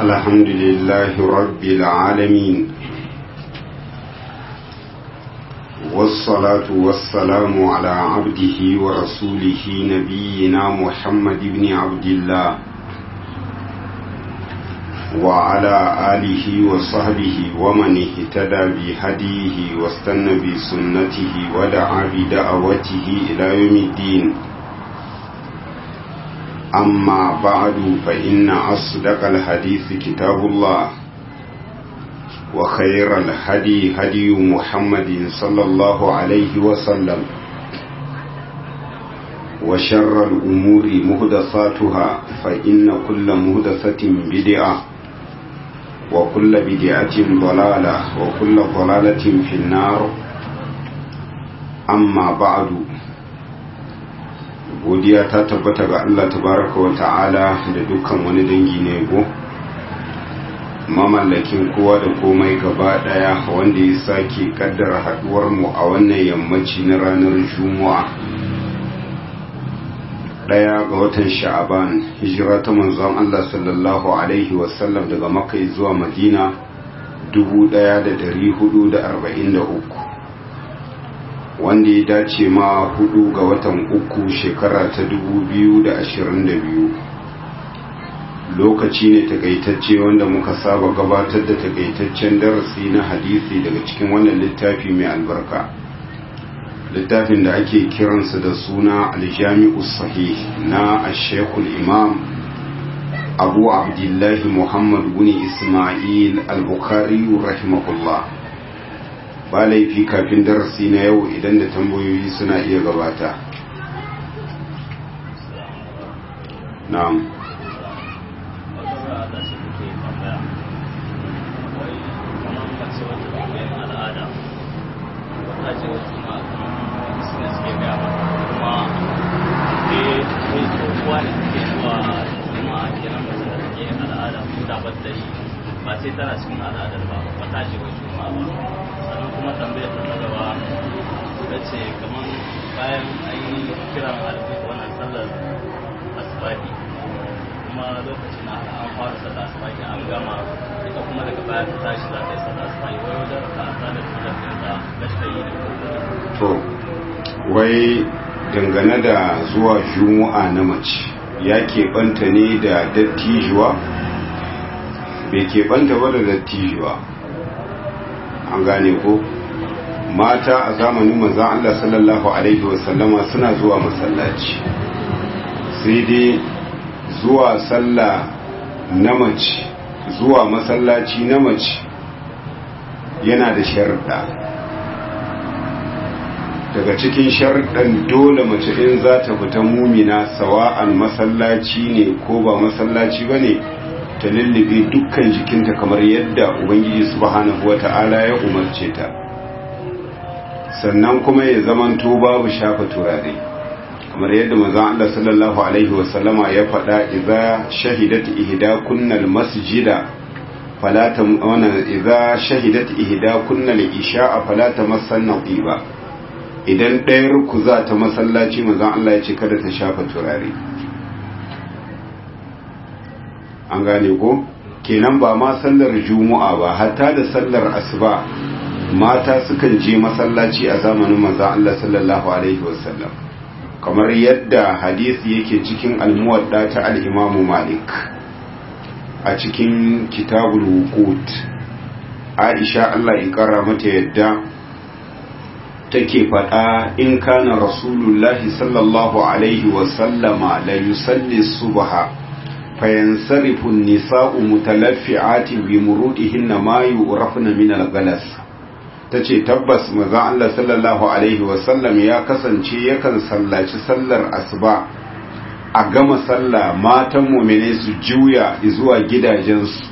الحمد لله رب العالمين والصلاة والسلام على عبده ورسوله نبينا محمد بن عبد الله وعلى آله وصحبه ومن اهتدى بهديه واستنى بسنته ودعا بدعوته إلى يوم الدين أما بعد فإن أصدق الحديث كتاب الله وخير الهدي هدي محمد صلى الله عليه وسلم وشر الأمور مهدساتها فإن كل مهدسة بدعة وكل بدعة ضلالة وكل ضلالة في النار أما بعد godiya ta tabbata ga Allah tabaraka wa ta'ala da dukkan wani dangi na yabo mamallakin kowa da komai gaba daya wanda ya sake kaddara haduwar mu a wannan yammaci na ranar juma'a daya ga watan sha'aban hijira ta manzon Allah sallallahu alaihi wasallam daga makka zuwa madina 1443 wanda ya dace ma hudu ga watan uku shekara ta 2022 lokaci ne takaitacce wanda muka saba gabatar da takaitaccen darasi na hadisi daga cikin wannan littafi mai albarka littafin da ake kiransa da suna aljami'u sahih na ashekul imam abu abdullahi muhammad bin ismail al-bukhari rahimahullah ba laifi kafin darasi na yau idan da tambayoyi suna iya gabata na'am ba sai tana cikin al'adar ba ba ta ce wai juma'a ba sannan kuma tambayar ta ta gaba ta ce kamar bayan an yi kiran alfi wannan sallar asibahi kuma lokacin na an fara sallar asibahi an gama ita kuma daga baya ta tashi za ta yi sallar asibahi wai wajen raka a sallar sallar da ta gashta yi da to wai dangane da zuwa juma'a na mace ya keɓanta ne da dattijuwa bai keɓanta ba da dattijuwa an gane ko mata a zamanin manzan Allah sallallahu Alaihi wasallama suna zuwa masallaci sai dai zuwa sallah na mace zuwa masallaci na mace yana da sharɗa daga cikin sharɗan dole mace in za ta fita mumina sawa'an masallaci ne ko ba masallaci ba ne ta lullube dukkan jikinta kamar yadda ubangiji subhanahu wata'ala ya umarce ta sannan kuma ya zamanto babu shafa turare kamar yadda manzon Allah sallallahu alaihi wasallama ya faɗa idza shahidat ihdakunna almasjida fala tam wana idza shahidat ihdakunna al-isha'a fala tamassanna ba idan ɗayar ku za ta masallaci manzon Allah ya ce kada ta shafa turare an gane ko kenan ba ma sallar juma'a ba hatta da sallar asuba mata sukan je masallaci a zamanin manzon Allah sallallahu alaihi wasallam kamar yadda hadisi yake cikin almuwadda ta al-Imam Malik a cikin kitabul wuqut Aisha Allah ya kara mata yadda take faɗa in kana rasulullahi sallallahu alaihi wasallama la yusalli subha فينصرف النساء متلفعات بمرودهن ما يعرفن من الغلس tace tabbas maza Allah sallallahu alaihi wasallam ya kasance yakan sallaci sallar asuba a gama sallah matan mu'mine su juya zuwa gidajensu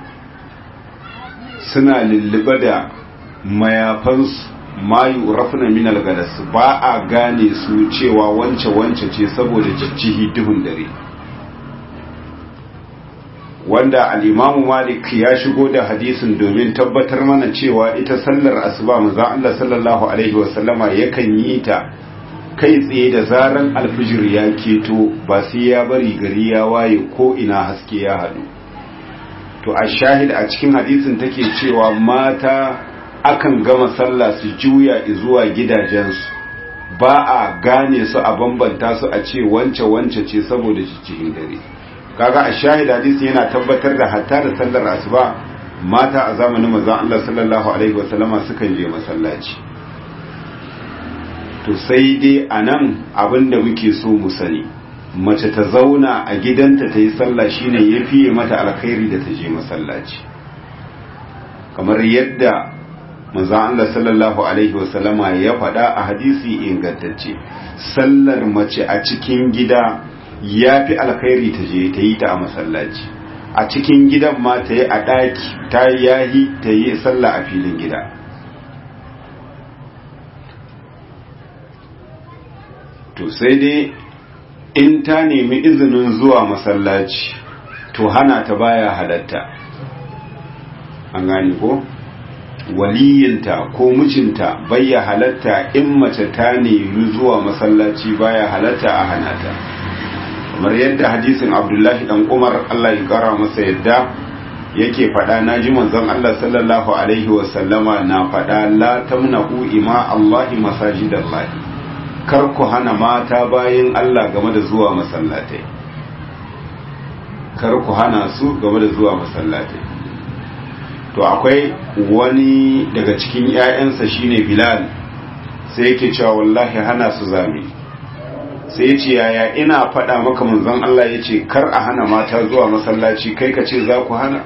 suna lullube da mayafansu mayu rafna min algalas ba a gane su cewa wance wance ce saboda jijjihi duhun dare wanda al'imamu malik ya shigo da hadisin domin tabbatar mana cewa ita sallar asuba maza Allah sallallahu Alaihi wasallama yakan yi ta kai tsaye da zaran alfijir ya keto ba sai ya bari gari ya waye ko ina haske ya haɗu to a shahid a cikin hadisin take cewa mata akan gama sallah su juya zuwa gidajensu ba a gane su a bambanta su a ce wance wance ce saboda cikin dare kaga a shahid hadisi yana tabbatar da hatta da sallar asuba mata a zamanin manzon Allah sallallahu alaihi wasallama sukan je masallaci to sai dai anan abinda muke so mu sani mace ta zauna a gidanta ta yi sallah shine ya fiye mata alkhairi da ta je masallaci kamar yadda manzon Allah sallallahu alaihi wasallama ya faɗa a hadisi ingantacce sallar mace a cikin gida ya fi alkhairi ta je ta yi ta a masallaci a cikin gidan ma ta yi a ɗaki ta yahi ta yi sallah a filin gida to sai dai in ta nemi izinin zuwa masallaci to hana ta baya halatta an gane ko waliyinta ko mijinta bayya halatta in mace ta nemi zuwa masallaci baya halatta a hana ta kamar yadda hadisin abdullahi dan umar allah ya kara masa yadda yake faɗa na ji manzon allah sallallahu alaihi wasallama na faɗa la tamnahu ima allahi masajidallahi kar ku hana mata bayan Allah game da zuwa masallatai kar ku hana su game da zuwa masallatai to akwai wani daga cikin ƴaƴansa shine Bilal sai yake cewa wallahi hana su zami sai yace yaya ina faɗa maka manzon Allah yace kar a hana mata zuwa masallaci kai ka ce za ku hana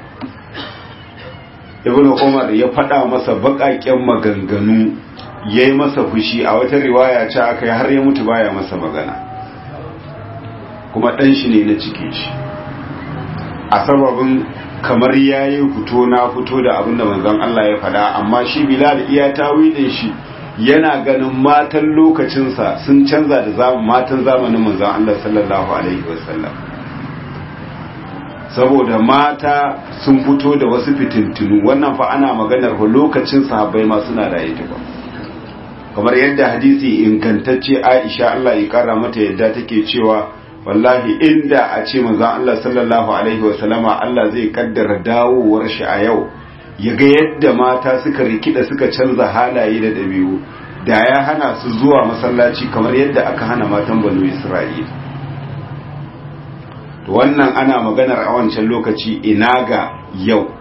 Ibn Umar ya faɗa masa baƙaƙen maganganu ya yi masa fushi a wata riwaya ce aka yi har ya mutu baya masa magana kuma ɗan shi ne na cike shi a sababin kamar ya yi fito na fito da abin da manzon Allah ya faɗa amma shi bilal iya tawilin shi yana ganin matan lokacinsa sun canza da matan zamanin manzon Allah sallallahu alaihi wasallam saboda mata sun fito da wasu fitintunu wannan fa ana maganar lokacin sahabbai ma suna raye ba kamar yadda hadisi ingantacce Aisha Allah ya kara mata yadda take cewa wallahi inda a ce manzon Allah sallallahu alaihi wa sallama Allah zai kaddara dawowar shi a yau ya ga yadda mata suka rikida suka canza halaye da dabi'u da ya hana su zuwa masallaci kamar yadda aka hana matan banu Isra'ila to wannan ana maganar a wancan lokaci ina ga yau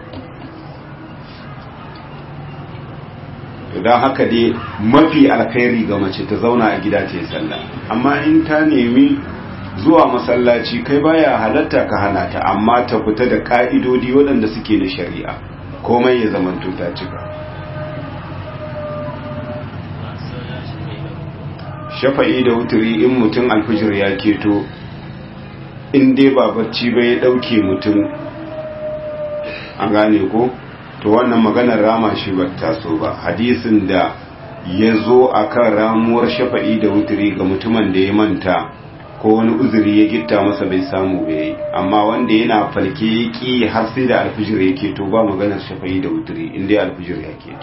don haka dai mafi alkhairi ga mace ta zauna a gida ta yi sallah amma in ta nemi zuwa masallaci kai baya halatta ka hana ta amma ta fita da ka'idodi waɗanda suke na shari'a komai ya zamanto ta cika shafa'i da wuturi in mutum alfijir ya keto in dai ba bacci ba ya ɗauke mutum an gane ko to wannan maganar rama shi ba taso ba hadisin da ya zo a kan ramuwar shafa'i da wuturi ga mutumin da ya manta ko wani uzuri ya gitta masa bai samu bai yi amma wanda yana falke ya ƙi har sai da alfijir ya keto ba maganar shafa'i da wuturi inda ya alfijir ya keto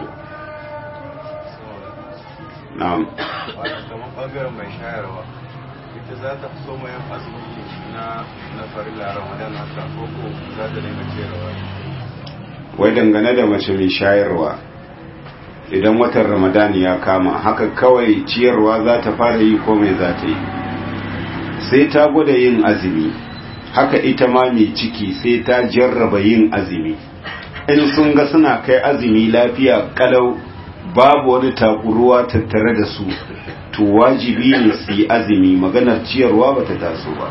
na'am kamar bangaren mai shayarwa ita za ta so mai azumi na na farilla ramadan haka ko ko za ta dinga ciyarwa wai dangane da mace mai shayarwa idan watan ramadan ya kama haka kawai ciyarwa za ta fara yi ko mai za ta yi sai ta gwada yin azumi haka ita ma mai ciki sai ta jarraba yin azumi in sun ga suna kai azumi lafiya kalau babu wani takuruwa tattare da su to wajibi ne su yi azumi maganar ciyarwa ba ta taso ba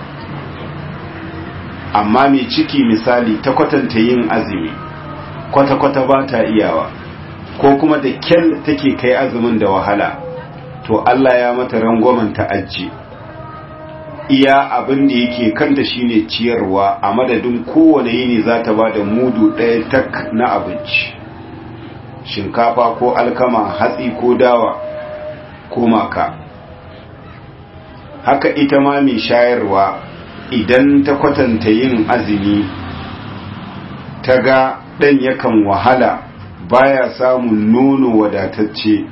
amma mai ciki misali ta kwatanta yin azumi kwata-kwata ba ta iyawa ko kuma da kyal take kai azumin da wahala to Allah ya mata rangwamen ta'ajji iya abin da yake kanta shine ciyarwa a madadin kowane yini za ta ba da mudu ɗaya tak na abinci shinkafa ko alkama hatsi ko dawa ko maka haka ita ma mai shayarwa idan ta kwatanta yin azumi ta ga ɗan yakan wahala baya samun nono wadatacce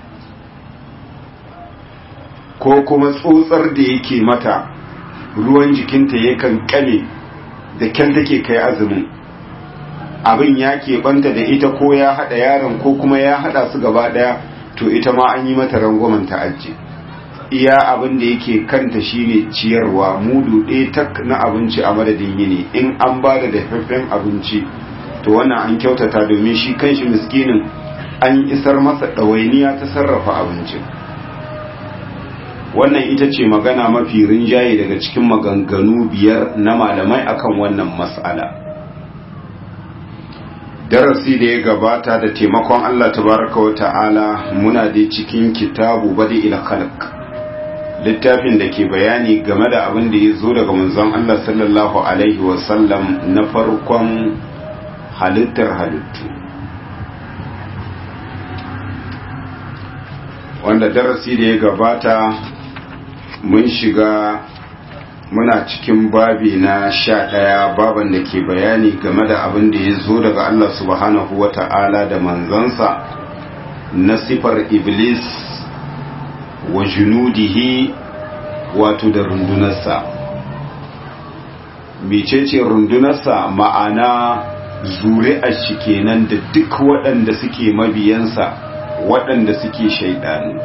ko kuma tsotsar da yake mata ruwan jikinta yakan kame da kyan take kai azumin abin ya keɓanta da ita ko ya haɗa yaron ko kuma ya haɗa su gaba ɗaya to ita ma an yi mata rangwamen ta'ajji iya abin da yake kanta shine ciyarwa mudu ɗaya tak na abinci a madadin yini in an ba da dafaffen abinci to wannan an kyautata domin shi kanshi miskinin an isar masa ɗawainiya ta sarrafa abincin wannan ita ce magana mafi rinjaye daga cikin maganganu biyar na malamai akan wannan mas'ala darasi da ya gabata da taimakon Allah tabaraka wa ta'ala muna da cikin kitabu badi ila khalq littafin da ke bayani game da abin da ya zo daga manzon Allah sallallahu alaihi wa sallam na farkon halittar halittu wanda darasi da ya gabata mun shiga muna cikin babi na sha ɗaya baban da ke bayani game da abin da ya zo daga Allah subhanahu wa ta'ala da manzansa na sifar iblis wa junudihi wato da rundunarsa mecece rundunarsa ma'ana zure a shi kenan da duk waɗanda suke mabiyansa waɗanda suke shaidanu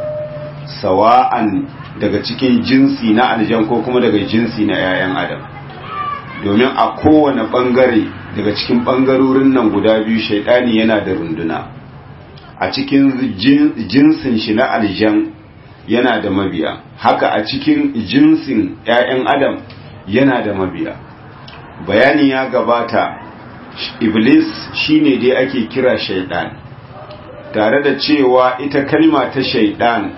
sawa'an daga cikin jinsi na aljan ko kuma daga jinsi na 'ya'yan adam domin a kowane ɓangare daga cikin ɓangarorin nan guda biyu shaidani yana da runduna a cikin jinsin shi na aljan yana da mabiya haka a cikin jinsin 'ya'yan adam yana da mabiya bayani ya gabata iblis shine dai ake kira shaidan tare da cewa ita kalma ta shaidan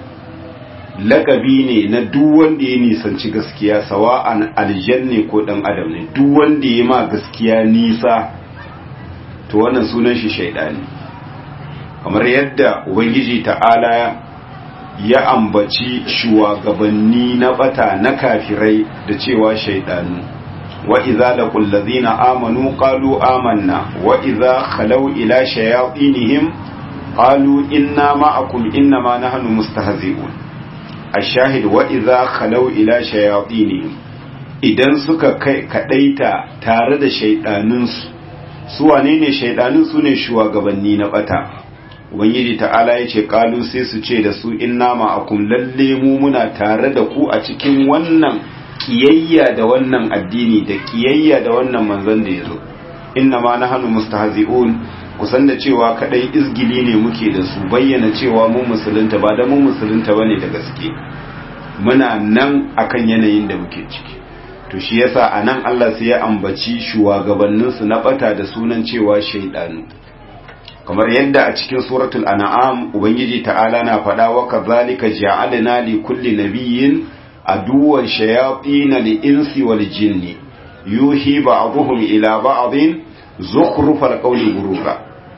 lakabi ne na duk wanda ya nisanci gaskiya sawa'an aljanne ko dan adam ne duk wanda ya ma gaskiya nisa to wannan sunan shi shaidani kamar yadda ubangiji ta'ala ya ambaci shugabanni na bata na kafirai da cewa shaidanu wa idza laqul ladina amanu qalu amanna wa idza khalaw ila shayatinihim qalu inna ma'akum innama nahnu mustahzi'un ashahid wa idza khalaw ila shayatinihim idan suka kai kadaita tare da shaidanunsu su wane ne shaidanun su ne shugabanni na bata ubangiji ta'ala ya ce kalu sai su ce da su inna ma'akum lalle mu muna tare da ku a cikin wannan kiyayya da wannan addini da kiyayya da wannan manzon da yazo inna ma nahnu mustahzi'un kusan da cewa kadai izgili ne muke da su bayyana cewa mun musulunta ba da mun musulunta bane da gaske muna nan akan yanayin da muke ciki to shi yasa anan Allah sai ya ambaci shugabanninsu na bata da sunan cewa shaidanu kamar yadda a cikin suratul an'am ubangiji ta'ala na faɗa wa kadhalika ja'alna li kulli nabiyyin aduwwan shayatin li insi wal jinni yuhi ba'dhum ila ba'dhin zukhrufal qawli gurura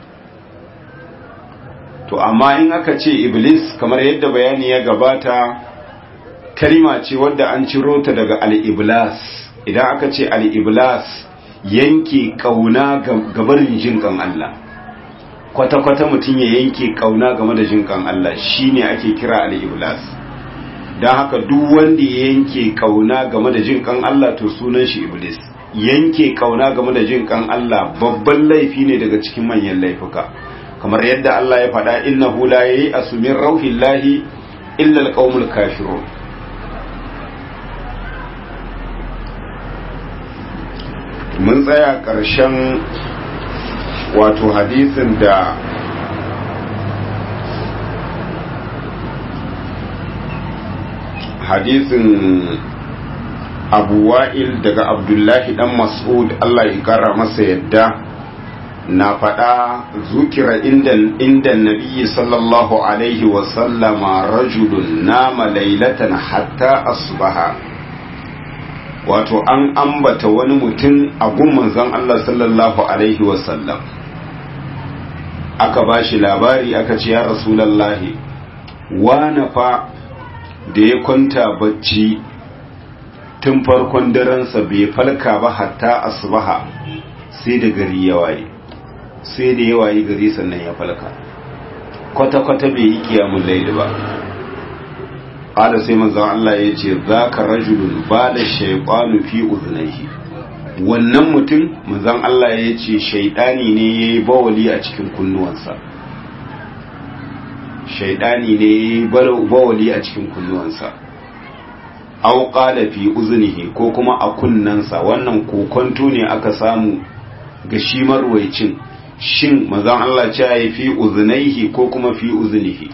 to amma in aka ce iblis kamar yadda bayani ya gabata kalima ce wadda an ciro ta daga al-iblas idan aka ce al-iblas yanke kauna gabarin jinkan Allah kwata-kwata mutum ya yanke kauna game da jinkan Allah shine ake kira al-iblas don haka duk wanda ya yanke kauna game da jinkan Allah to sunan shi iblis yanke kauna game da jinkan Allah babban laifi ne daga cikin manyan laifuka kamar yadda Allah ya faɗa innahu la yayi asumin rauhillahi illa alqaumul kafirun mun tsaya ƙarshen wato hadisin da hadisin abu wa'il daga abdullahi dan mas'ud Allah ya kara masa yadda na faɗa zukira inda nabiyyi sallallahu alaihi wasallama rajulun nama lailatan hatta asbaha wato an ambata wani mutum a manzon Allah sallallahu alaihi wasallam aka ba shi labari aka ce ya rasulallahi wane fa da ya kwanta bacci tun farkon darensa bai falka ba hatta asbaha sai da gari ya waye sai da ya waye gari sannan ya falka kwata-kwata bai yi kiyamun laili ba ƙada sai manzan Allah ya ce za ka rajulun ba da shaiƙwanu fi uzunaihi wannan mutum manzon Allah ya ce shaidani ne ya yi bawali a cikin kunnuwansa shaidani ne ya yi bawali a cikin kunnuwansa au qala fi uznihi ko kuma a kunnansa wannan kokonto ne aka samu ga shi marwaicin shin manzon Allah ce ya fi uznaihi ko kuma fi uznihi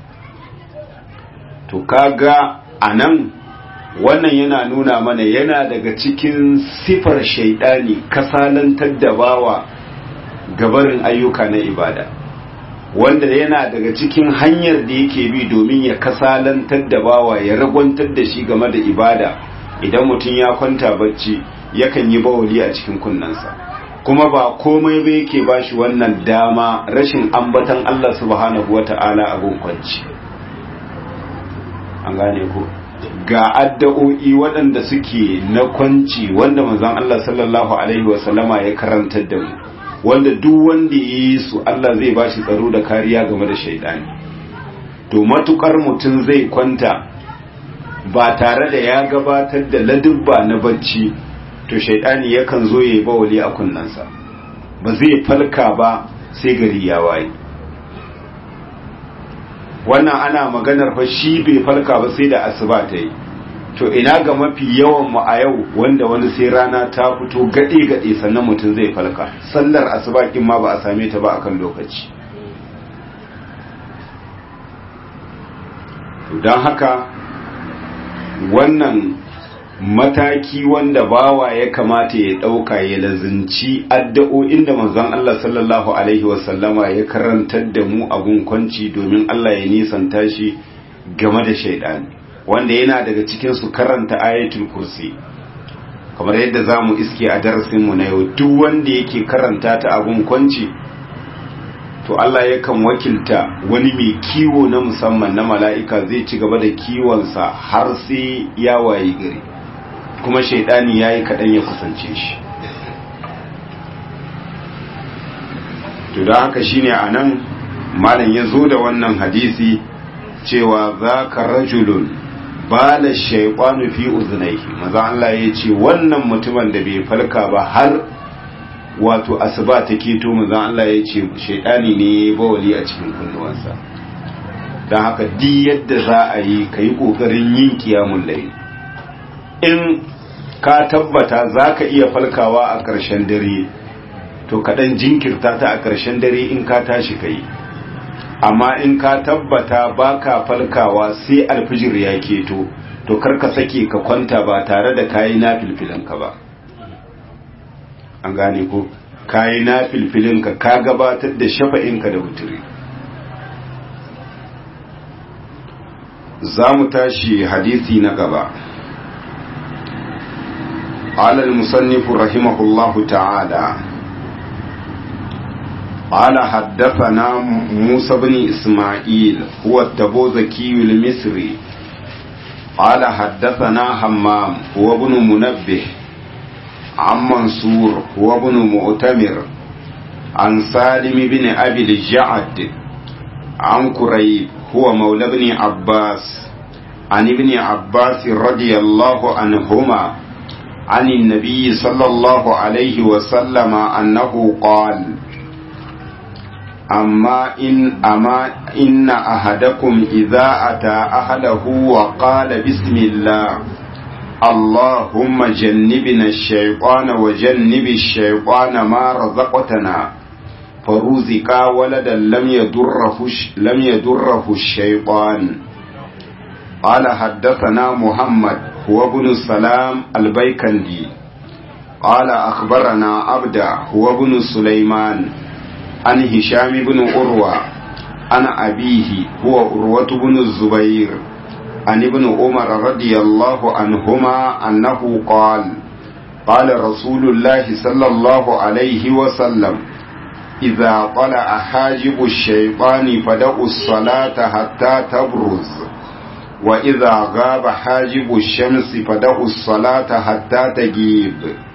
to kaga anan wannan yana nuna mana yana daga cikin sifar shaidani kasalantar da bawa gabarin ayyuka na ibada wanda yana daga cikin hanyar da yake bi domin ya kasalantar da bawa ya ragwantar da shi game da ibada idan mutum ya kwanta bacci yakan yi bawali a cikin kunnensa kuma ba komai ba yake ba shi wannan dama rashin ambatan Allah subhanahu wata'ala abun kwanci an gane ko ga addu'o'i waɗanda suke na kwanci wanda manzon Allah sallallahu alaihi wasallama ya karantar da mu wanda duk wanda ya yi su Allah zai ba shi tsaro da kariya game da shaidani to matukar mutum zai kwanta ba tare da ya gabatar da ladubba na bacci to shaidani yakan zo ya yi bawali a kunnansa ba zai falka ba sai gari ya waye wannan ana maganar fa shi bai falka ba sai da asuba ta yi to ina ga mafi yawan mu a yau wanda wani sai rana ta fito gade gade sannan mutum zai falka sallar asuba kin ma ba a same ta ba akan lokaci to dan haka wannan mataki wanda bawa ya kamata ya dauka ya lazinci addu'o'in da manzon Allah sallallahu alaihi wasallama ya karantar da mu a gunkunci domin Allah ya nisanta shi game da shaidani wanda yana daga cikin su karanta ayatul kursi kamar yadda zamu iske a darasin mu na yau duk wanda yake karanta ta a gunkunci to Allah yakan wakilta wani mai kiwo na musamman na mala'ika zai ci gaba da kiwonsa har sai ya wayi gari kuma shaidani ya yi kaɗan ya kusance shi to da haka shine a nan malam ya zo da wannan hadisi cewa za ka rajulun ba da shaikwanu fi uzunaihi maza Allah ya ce wannan mutumin da bai falka ba har wato asuba ta keto maza Allah ya ce shaidani ne ya bawali a cikin kunnuwansa don haka di yadda za a yi ka yi ƙoƙarin yin kiyamun layi in ka tabbata za ka iya falkawa a ƙarshen dare to kaɗan jinkirta ta a ƙarshen dare in ka tashi ka yi amma in ka tabbata ba ka falkawa sai alfijir ya keto to karka sake ka kwanta ba tare da kayi na filfilinka ba an gane ko kayi na filfilinka ka gabatar da shafa'inka da wuturi za mu tashi hadisi na gaba قال المصنف رحمه الله تعالى قال حدثنا موسى بن إسماعيل هو التبوذكي المصري قال حدثنا حمام هو ابن منبه عن منصور هو ابن مؤتمر عن سالم بن أبي الجعد عن كريب هو مولى بن عباس عن ابن عباس رضي الله عنهما عن النبي صلى الله عليه وسلم أنه قال أما إن أما إن أحدكم إذا أتى أهله وقال بسم الله اللهم جنبنا الشيطان وجنب الشيطان ما رزقتنا فرزق ولدا لم يدره لم يدره الشيطان قال حدثنا محمد هو ابن السلام البيكندي قال أخبرنا عبدا هو ابن سليمان عن هشام بن عروة عن أبيه هو عروة بن الزبير عن ابن عمر رضي الله عنهما أنه قال قال رسول الله صلى الله عليه وسلم إذا طلع حاجب الشيطان فدعوا الصلاة حتى تبرز وإذا غاب حاجب الشمس فدعوا الصلاة حتى تجيب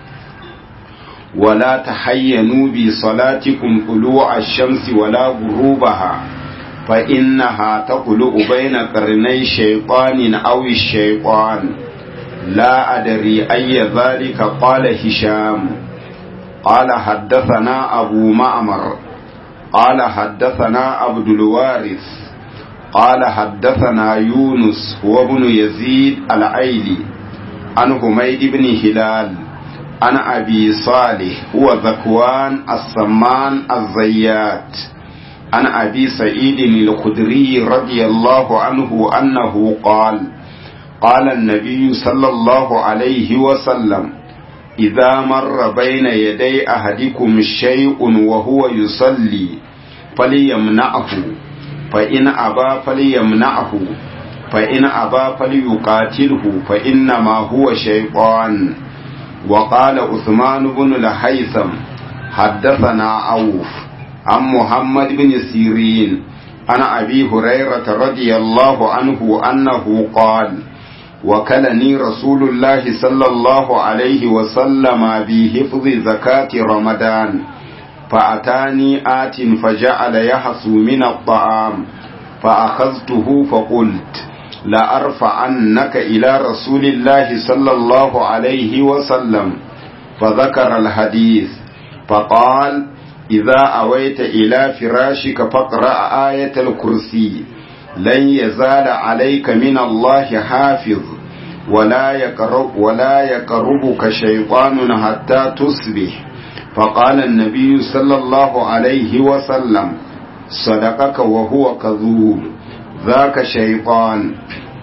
ولا تحينوا بصلاتكم طلوع الشمس ولا غروبها فإنها تطلع بين قرني شيطان أو الشيطان لا أدري أي ذلك قال هشام قال حدثنا أبو معمر قال حدثنا عبد الوارث قال حدثنا يونس هو ابن يزيد العيلي عن حميد بن هلال عن أبي صالح هو ذكوان السمان الزيات عن أبي سعيد الخدري رضي الله عنه أنه قال قال النبي صلى الله عليه وسلم إذا مر بين يدي أحدكم شيء وهو يصلي فليمنعه فإن أبى فليمنعه فإن أبى فليقاتله فإنما هو شيطان وقال عثمان بن الهيثم حدثنا عوف عن محمد بن سيرين عن أبي هريرة رضي الله عنه أنه قال وكلني رسول الله صلى الله عليه وسلم بحفظ زكاة رمضان فأتاني آت فجعل يحسو من الطعام فأخذته فقلت لأرفعنك إلى رسول الله صلى الله عليه وسلم فذكر الحديث فقال إذا أويت إلى فراشك فاقرأ آية الكرسي لن يزال عليك من الله حافظ ولا يقرب ولا يقربك شيطان حتى تصبح فقال النبي صلى الله عليه وسلم صدقك وهو كذوب ذاك شيطان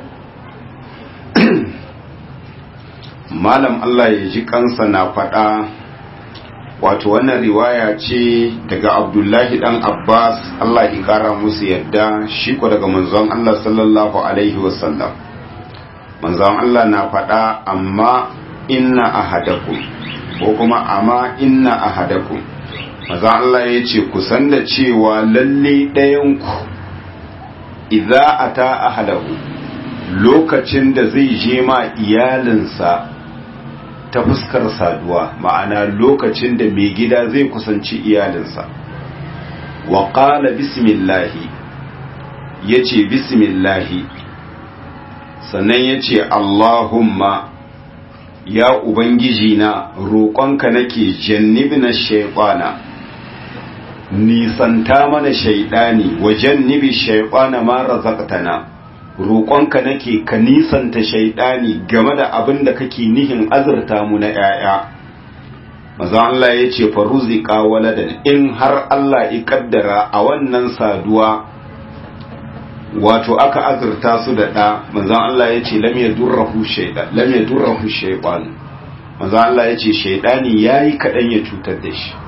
malam Allah ya ji kansa na faɗa wato wannan riwaya ce daga abdullahi dan abbas Allah ya kara musu yadda shi ko daga manzon Allah sallallahu alaihi wasallam manzon Allah na faɗa amma inna ahadakum ko kuma amma inna ahadakum manzon Allah ya ce kusan da cewa lalle ɗayanku idza ata ahadahu lokacin da zai je ma iyalinsa ta fuskar saduwa ma'ana lokacin da mai gida zai kusanci iyalinsa wa qala bismillahi yace bismillahi sannan yace allahumma ya ubangiji na roƙonka nake jannibna shaytana nisanta mana shaidani wa jannibi shaytana ma razaqtana roƙonka nake ka nisanta shaidani game da abin da kake nihin azurta mu na ‘ya'ya. Maza Allah ya ce faruzika waladan in har Allah ya kaddara a wannan saduwa wato aka azurta su da ɗa, manzan Allah ya ce lam ya durrahu shaiɗan. Manzan Allah ya ce shaidani ya yi kaɗan ya cutar da shi.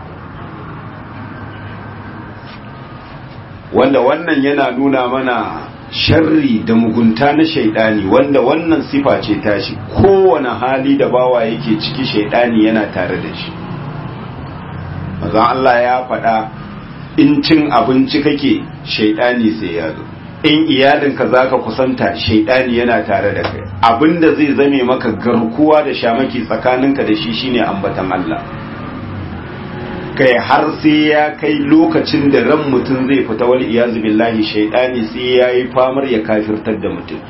Wanda wannan yana nuna mana sharri da mugunta na shaidani wanda wannan sifa ce tashi kowane hali da bawa yake ciki shaidani yana tare da shi mazan Allah ya faɗa in cin abinci kake shaidani sai ya zo in iyalinka za ka kusanta shaidani yana tare da kai abinda zai zame maka garkuwa da shamaki tsakaninka da shi shine ambatan Allah kai har sai ya kai lokacin da ran mutum zai fita wal iyazu billahi shaidani sai ya yi famar ya kafirtar da mutum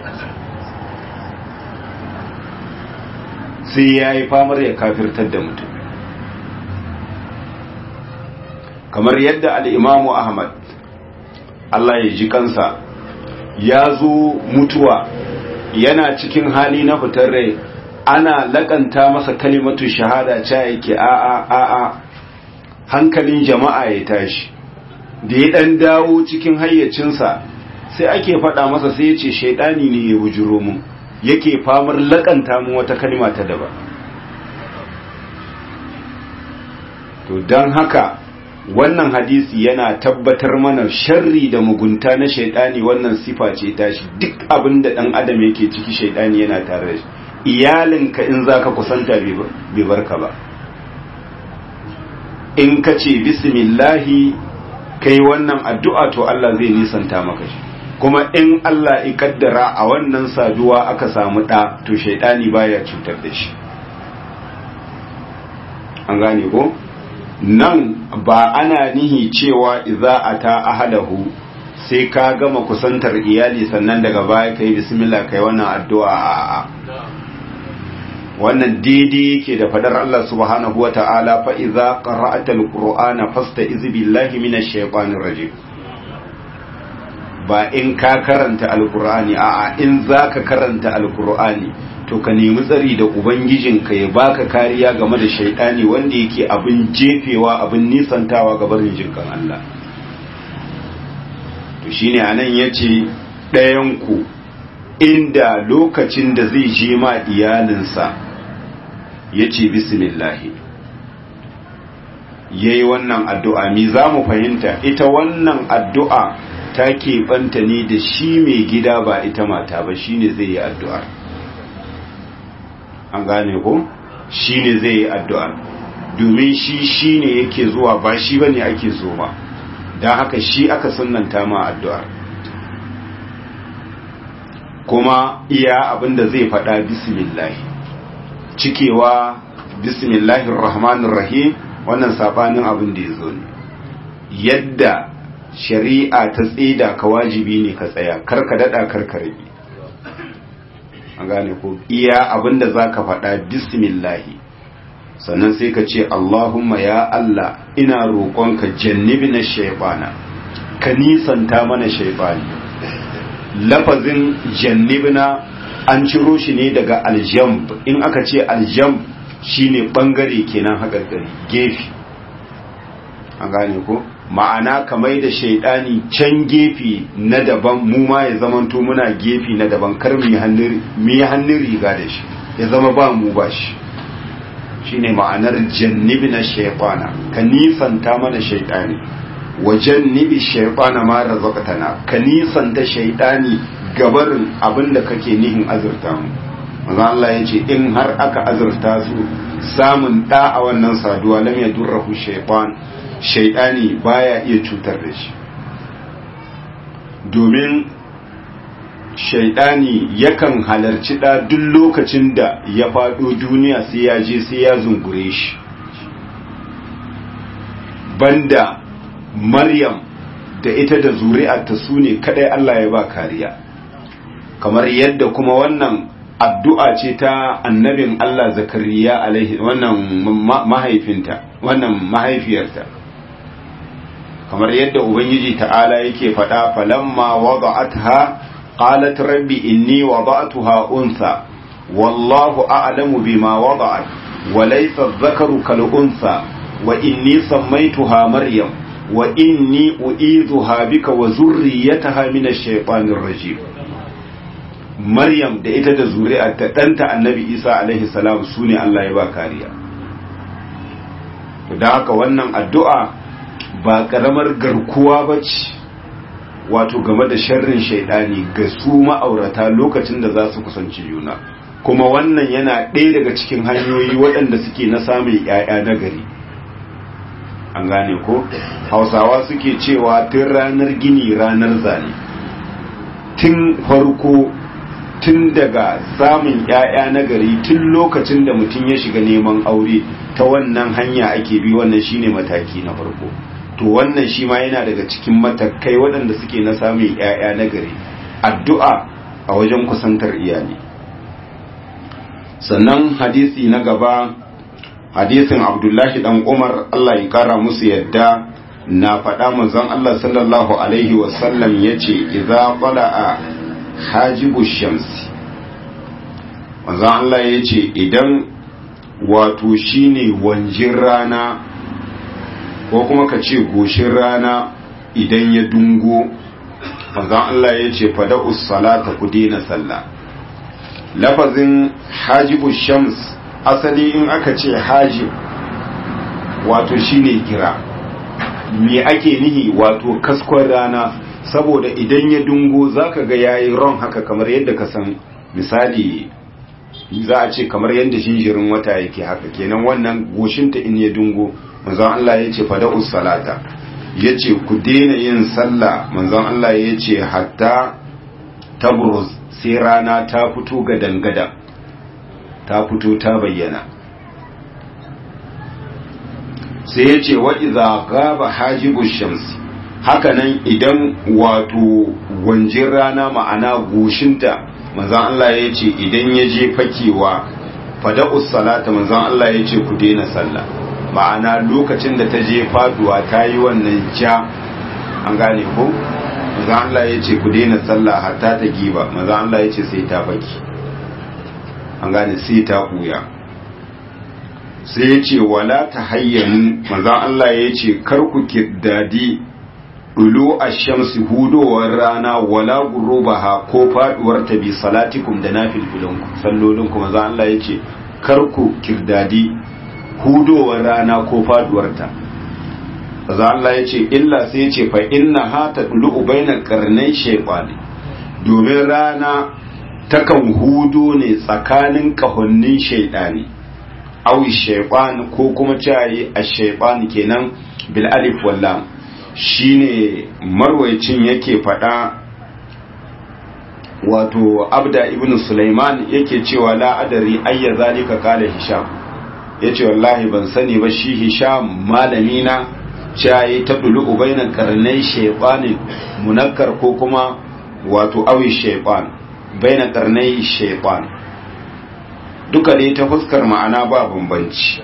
sai ya yi famar ya kafirtar da mutum kamar yadda al'imamu ahmad Allah ya ji kansa ya zo mutuwa yana cikin hali na fitar rai ana lakanta masa kalimatu shahada ca yake a'a a'a hankalin jama'a ya tashi da ya dan dawo cikin hayyacinsa sai ake faɗa masa sai ya ce shaidani ne ya bujuro mu yake famar lakanta mu wata kalima ta daba to don haka wannan hadisi yana tabbatar mana sharri da mugunta na shaidani wannan sifa ce tashi duk abin da ɗan adam yake ciki shaidani yana tare da shi iyalinka in zaka kusanta bai barka ba in ka ce bismillahi kai wannan addu'a to Allah zai nisanta maka shi kuma in Allah ya kaddara a wannan saduwa aka samu ɗa to shaidani baya cutar da shi an gane ko nan ba ana nihi cewa idza ata ahadahu sai ka gama kusantar iyali sannan daga baya kai bismillah kai wannan addu'a a wannan daidai yake da fadar Allah subhanahu wata'ala fa idza qara'ata alqur'ana fasta'iz billahi minash shaitanir rajim ba in ka karanta alqur'ani a'a in zaka karanta alqur'ani to ka nemi tsari da ubangijinka ya baka kariya game da shaidani wanda yake abin jefewa abin nisantawa ga barin jinkan Allah to shine anan yace ɗayan ku inda lokacin da zai je ma iyalinsa yace bismillah yayi wannan addu'a mi za mu fahimta ita wannan addu'a ta keɓanta ne da shi mai gida ba ita mata ba shine zai yi addu'ar an gane ko shi ne zai yi addu'a domin shi shi ne yake zuwa ba shi ba ne ake so ba don haka shi aka sunanta ma addu'ar kuma iya abinda zai faɗa bismillahi cikewa bismillahir rahmanir rahim wannan sabanin abin da ya zo ne yadda shari'a ta tsida ka wajibi ne ka tsaya karka daɗa karka rage an gane ko iya abinda za ka faɗa bismillahi sannan sai ka ce Allahumma ya Allah ina roƙonka jannibi na shaibana ka nisanta mana shaibani lafazin jannibna an ciro shi ne daga aljamb in aka ce aljamb shine bangare kenan haka gefe an gane ko ma'ana kamar da shaidani can gefe na daban mu ma ya zamanto muna gefe na daban kar mu yi hannun riga da shi ya zama ba mu ba shi shine ma'anar jannibi na shaitana ka nisanta mana shaitani wa jannibi shaitana ma razaqtana ka nisanta shaitani gabarin abinda kake nihin azurta mu manzo Allah yace in har aka azurta su samun da a wannan saduwa lam yadurruhu shaytan shaidani baya iya cutar da shi domin shaidani yakan halarci da duk lokacin da ya faɗo duniya sai ya je sai ya zungure shi banda maryam da ita da zuri'arta su ne kadai Allah ya ba kariya kamar yadda kuma wannan addu'a ce ta annabin Allah zakariya alaihi wannan mahaifinta wannan mahaifiyarta kamar yadda ubangiji ta'ala yake faɗa falamma wada'atha qalat rabbi inni wada'tuha untha wallahu a'lamu bima wada'at wa laysa adh-dhakaru kal untha wa inni sammaytuha maryam wa inni u'idhuha bika wa zurriyyataha min ash-shaytanir rajim maryam da ita da zuri'arta ɗanta annabi isa alaihi salam su ne Allah ya ba kariya da haka wannan addu'a ba ƙaramar garkuwa ba ce wato game da sharrin shaidani ga su ma'aurata lokacin da za su kusanci juna kuma wannan yana ɗaya daga cikin hanyoyi waɗanda suke na samun ‘ya'ya na gari an gane ko hausawa suke cewa tun ranar gini ranar zane tun farko tun daga samun ‘ya'ya na gari tun lokacin da mutum ya shiga neman aure ta wannan hanya ake bi wannan shine mataki na farko to wannan shi ma yana daga cikin matakai waɗanda suke na samun ‘ya'ya na gari addu'a a wajen kusantar iyali sannan hadisi na gaba hadisin abdullahi dan umar Allah ya kara musu yadda na faɗa manzon Allah sallallahu alaihi wasallam ya ce idza qala'a hajibu shamsi manzon Allah ya ce idan wato shine wanjin rana ko kuma ka ce goshin rana idan ya dungo manzon Allah ya ce fada salata ku daina sallah lafazin hajibu shams asali in aka ce hajib wato shine gira me ake nihi wato kaskon rana saboda idan ya dungo zaka ga yayi ron haka kamar yadda ka san misali za a ce kamar yadda jinjirin wata yake haka kenan wannan goshinta in ya dungo manzon Allah ya ce fada'us salata ya ce ku daina yin sallah manzon Allah ya ce hatta tabruz sai rana ta fito ga dangada ta fito ta bayyana sai ya ce wa iza gaba hajibu shamsi hakanan idan wato wanjin rana ma'ana goshinta manzon Allah ya ce idan ya je fakewa fada'us salata manzon Allah ya ce ku daina sallah ma'ana lokacin da ta je faduwa ta yi wannan ja an gane ko manzon Allah ya ce ku daina sallah hatta ta giba manzon Allah ya ce sai ta baki an gane sai ta buya sai ya ce wala ta hayyanu manzon Allah ya ce kar ku kiddadi dulu ash-shamsi hudowar rana wala gurubaha ko faduwar ta bi salatikum da nafilfilinku sallolinku manzon Allah ya ce kar ku kirdadi hudowar rana ko faduwar ta manzon Allah ya ce illa sai ya ce fa inna ha tadlu bainal qarnay shaytani domin rana takan hudo ne tsakanin kahonnin shaidani aw shaytan ko kuma cayi ash-shaytan kenan bil alif wal lam shine marwayacin yake fada wato abda ibnu sulaiman yake cewa la adari ayya zalika kala hisham yace wallahi ban sani ba shi hisham malami na cayi tablu bainal qarnay shaytanin munakkar ko kuma wato awi shaytan baina karnai shaitan duka dai ta fuskar ma'ana ba bambanci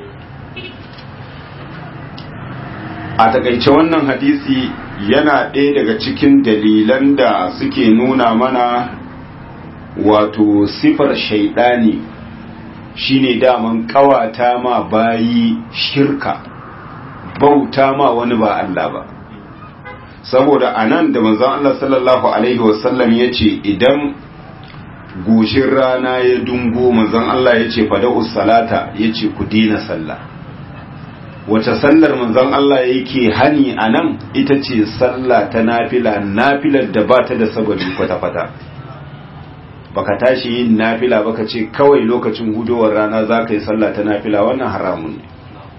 a takaice wannan hadisi yana ɗaya daga cikin dalilan da suke nuna mana wato sifar shaidani shine daman kawata ma bayi shirka bauta ma wani ba Allah ba saboda a nan da manzon Allah sallallahu Alaihi wasallam ya ce idan goshin rana ya dungo manzon Allah ya ce fada'us salata ya ce ku dina sallah wace sallar manzon Allah yake hani a nan ita ce sallah ta nafila nafilar da ba ta da sababi kwata-kwata baka tashi yin nafila baka ce kawai lokacin hudowar rana za ka yi sallah ta nafila wannan haramun ne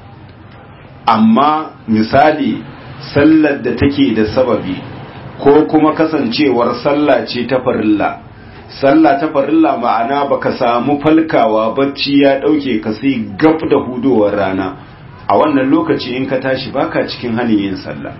amma misali sallar da take da sababi ko kuma kasancewar sallah ce ta farilla sallah ta farilla ma'ana baka samu falkawa bacci ya dauke ka sai gab da hudowar rana a wannan lokaci in ka tashi baka cikin hanin yin sallah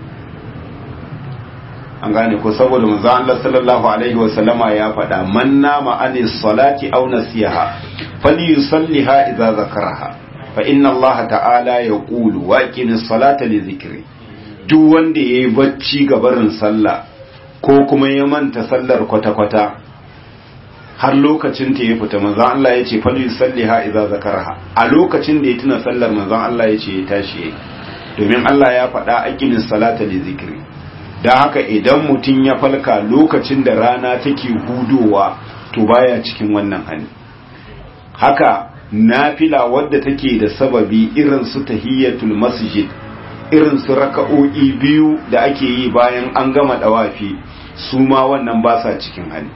an gane ko saboda manzo Allah sallallahu alaihi wa sallama ya faɗa man nama anis salati aw nasiha falyusalliha idza zakaraha fa inna Allah ta'ala yaqulu wa aqimis salata li dhikri duk wanda ya yi bacci ga barin sallah ko kuma ya manta sallar kwata-kwata har lokacin ta ya fita manzan Allah ya ce fali salliha idza zakaraha a lokacin da ya tuna sallar manzan Allah ya ce ya tashi domin Allah ya faɗa aqimis salata li zikri dan haka idan mutum ya falka lokacin da rana take hudowa to baya cikin wannan hali haka nafila wadda take da sababi irin su tahiyatul masjid irin su raka'o'i biyu da ake yi bayan an gama dawafi su ma wannan ba sa cikin hali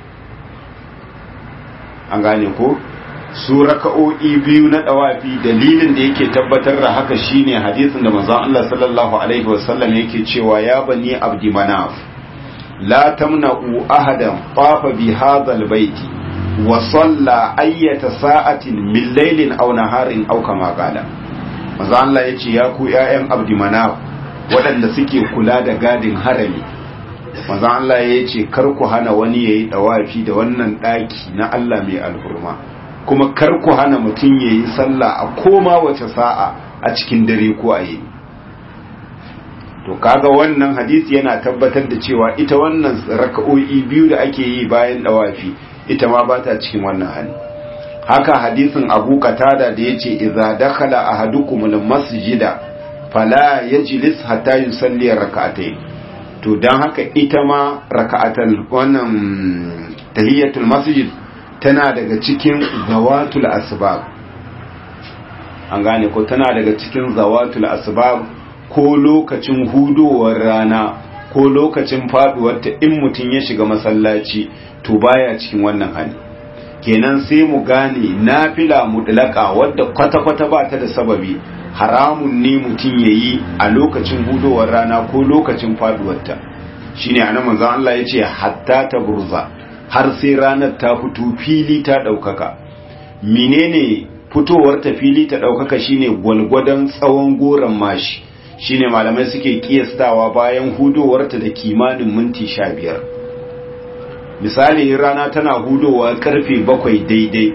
an gane ko su raka'o'i biyu na dawafi dalilin da yake tabbatar da haka shine hadisin da manzon Allah sallallahu alaihi wasallam yake cewa ya bani abdi manaf la tamna'u ahadan tafa bi hadha albayti wa salla ayyata sa'atin min laylin aw naharin aw kama qala manzo Allah ya ce ya ku ƴaƴan abdimanaf waɗanda suke kula da gadin harami manzo Allah ya ce kar ku hana wani yayi dawafi da wannan ɗaki na Allah mai alhurma kuma kar ku hana mutum yayi sallah a koma wace sa'a a cikin dare ko a yi to kaga wannan hadisi yana tabbatar da cewa ita wannan raka'o'i biyu da ake yi bayan dawafi ita ma ba ta cikin wannan hali haka hadisin abu katada da ya ce iza dakhala ahadukumul masjida fala yajlis hatta yusalli rak'atayn to dan haka ita ma raka'atul wannan tahiyatul masjid tana daga cikin zawatul asbab an gane ko tana daga cikin zawatul asbab ko lokacin hudowar rana ko lokacin faduwar ta in mutum ya shiga masallaci to baya cikin wannan hali kenan sai mu gane nafila mutlaka wadda kwata-kwata ba ta da sababi haramun ne mutum ya yi a lokacin hudowar rana ko lokacin faduwarta shine anan manzo Allah ya ce hatta ta burza har sai ranar ta fito fili ta ɗaukaka menene fitowar ta fili ta ɗaukaka shine gwalgwadon tsawon goron mashi shine malamai suke kiyastawa bayan hudowarta da kimanin minti sha biyar misali rana tana hudowa karfe bakwai daidai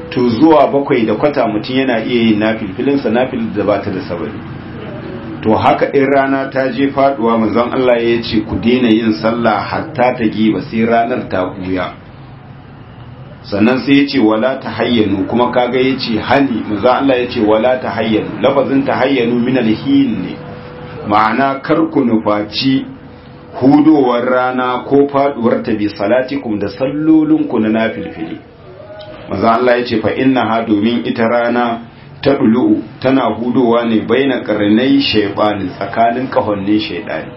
to zuwa bakwai da kwata mutum yana iya yin nafilfilinsa nafil da ba ta da sabari to haka in rana ta je faduwa manzon Allah ya ce ku daina yin sallah hatta ta giba sai ranar ta buya sannan sai ya ce wala ta hayyanu kuma kaga ya ce hani manzon Allah ya ce wala ta hayyanu lafazin ta hayyanu min alhin ne ma'ana kar ku nufaci hudowar rana ko faduwar ta bi salatikum da sallolinku na nafilfili manzon Allah ya ce fa innaha domin ita rana ta ɗulu'u tana hudowa ne bai na ƙarnai shaiɓani tsakanin ƙahonnin shaiɗani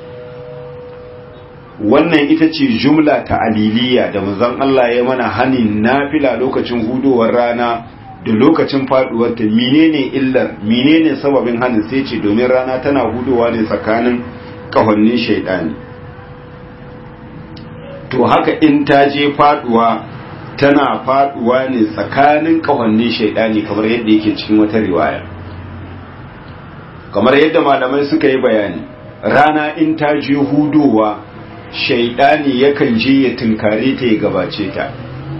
wannan ita ce jumla ta aliliya da manzon Allah ya mana hanin nafila lokacin hudowar rana da lokacin faduwar ta menene illar menene sababin hanin sai ce domin rana tana hudowa ne tsakanin ƙahonnin shaiɗani to haka in ta je faduwa tana faduwa ne tsakanin kawannin shaidani kamar yadda yake cikin wata riwaya kamar yadda malamai suka yi bayani rana in ta je hudowa shaidani yakan je ya tunkare ta ya gabace ta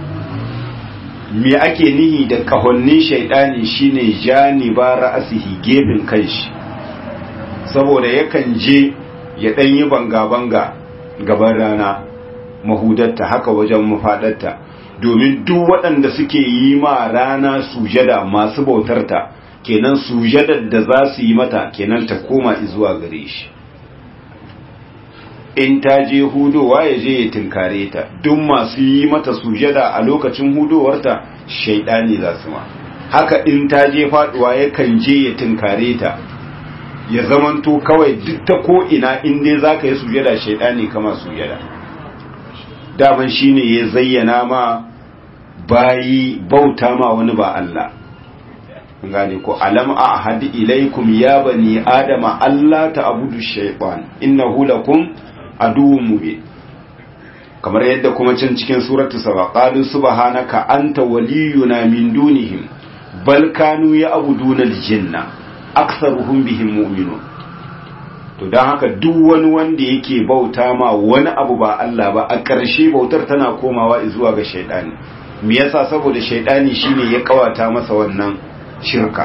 me ake nihi da kawannin shaidani shine janiba ra'asihi gefen kanshi saboda yakan je ya danyi banga-banga gaban rana mahudatta haka wajen mafadarta domin duk waɗanda suke yi ma rana sujada masu bautarta kenan sujadar da za su yi mata kenan ta koma zuwa gare shi in ta je hudowa ya je ya tinkare ta duk masu yi mata sujada a lokacin hudowarta shaidani za su ma haka in ta je faduwa yakan je ya tinkare ta ya zamanto kawai duk ta ko ina in dai za ka yi sujada shaidani kama sujada daman shine ya zayyana ma bayi bauta ma wani ba Allah gane ko alam a ahadi ilaikum ya bani adama Allah ta abudu shaytan innahu lakum aduwwun mubin kamar yadda kuma can cikin suratu saba qalu subhanaka anta waliyuna min dunihim bal kanu ya'buduna al-jinna aktharuhum bihim mu'minun to don haka duk wani wanda yake bauta ma wani abu ba Allah ba a ƙarshe bautar tana komawa zuwa ga shaidani me yasa saboda shaidani shine ya kawata masa wannan shirka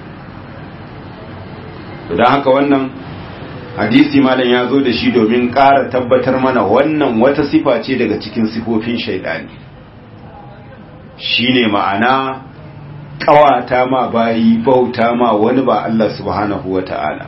to don haka wannan hadisi malam ya zo da shi domin ƙara tabbatar mana wannan wata sifa ce daga cikin sifofin shaidani shine ma'ana kawata ma bayi bauta ma wani ba Allah subhanahu wata'ala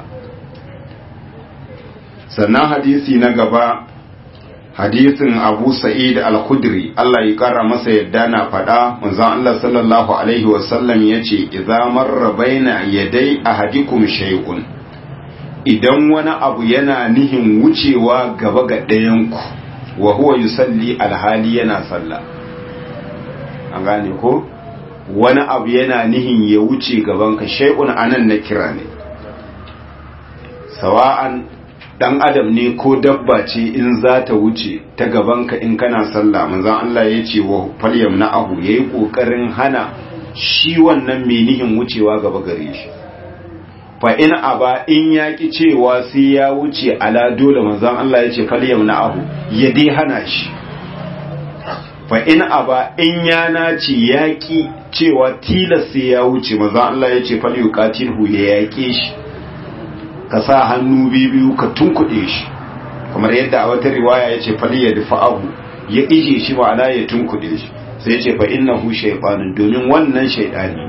sannan hadisi na gaba hadisin abu sa'id al-khudri Allah ya kara masa yadda na faɗa manzon Allah sallallahu alaihi wasallam ya ce idza marra baina yaday ahadikum shay'un idan wani abu yana nihin wucewa gaba ga ɗayanku wa huwa yusalli alhali yana sallah an gane ko wani abu yana nihin ya wuce gabanka shay'un anan na kira ne sawa'an dan adam ne ko dabba ce in za ta wuce ta gabanka in kana sallah manzon Allah ya ce wa falyam na ahu yayi kokarin hana shi wannan mai nihin wucewa gaba gare shi fa in aba in yaki cewa sai ya wuce ala dole manzon Allah ya ce falyam na ahu ya dai hana shi fa in aba in ya nace yaki cewa tilas sai ya wuce manzon Allah ya ce falyuqatilhu ya yake shi ka sa hannu biyu ka tunkuɗe shi kamar yadda a wata riwaya ya ce fali ya dafa abu ya ije shi ma'ana ya tunkuɗe shi sai ya ce fa innahu shaytanun domin wannan shaytani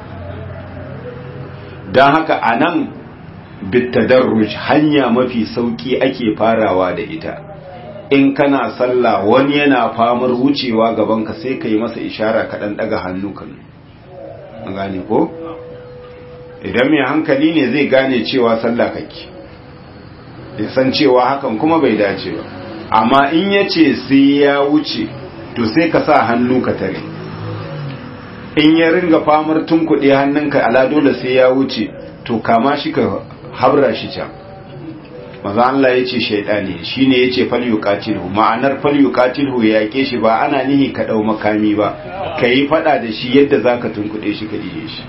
dan haka anan bitadarruj hanya mafi sauki ake farawa da ita in kana sallah wani yana famar wucewa gaban ka sai ka yi masa ishara ka dan daga hannu kan gane ko idan mai hankali ne zai gane cewa sallah kake ya san cewa hakan kuma bai dace ba amma in ya ce sai ya wuce to sai ka sa hannu ka tare in ya ringa famar tunkuɗe hannunka ala dole sai ya wuce to kama shi ka habra shi can maza Allah ya ce shaidani shi ne ya ce falyukatilhu ma'anar falyukatilhu ya yake shi ba ana nihi ka ɗau makami ba ka yi faɗa da shi yadda za ka tunkuɗe shi ka ije shi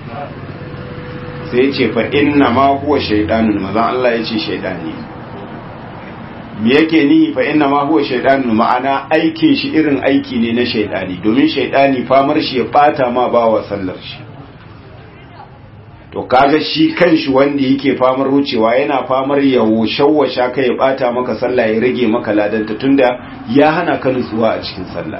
sai ya ce fa inna ma huwa shaidanun maza Allah ya ce shaidani me yake nihi fa inna ma huwa shaydanu ma'ana aikin shi irin aiki ne na shaydani domin shaydani famar shi ya bata ma bawa sallar shi to kaga shi kanshi wanda yake famar wucewa yana famar ya shawwasha ka ya bata maka sallah ya rage maka ladanta tunda ya hana ka nutsuwa a cikin sallah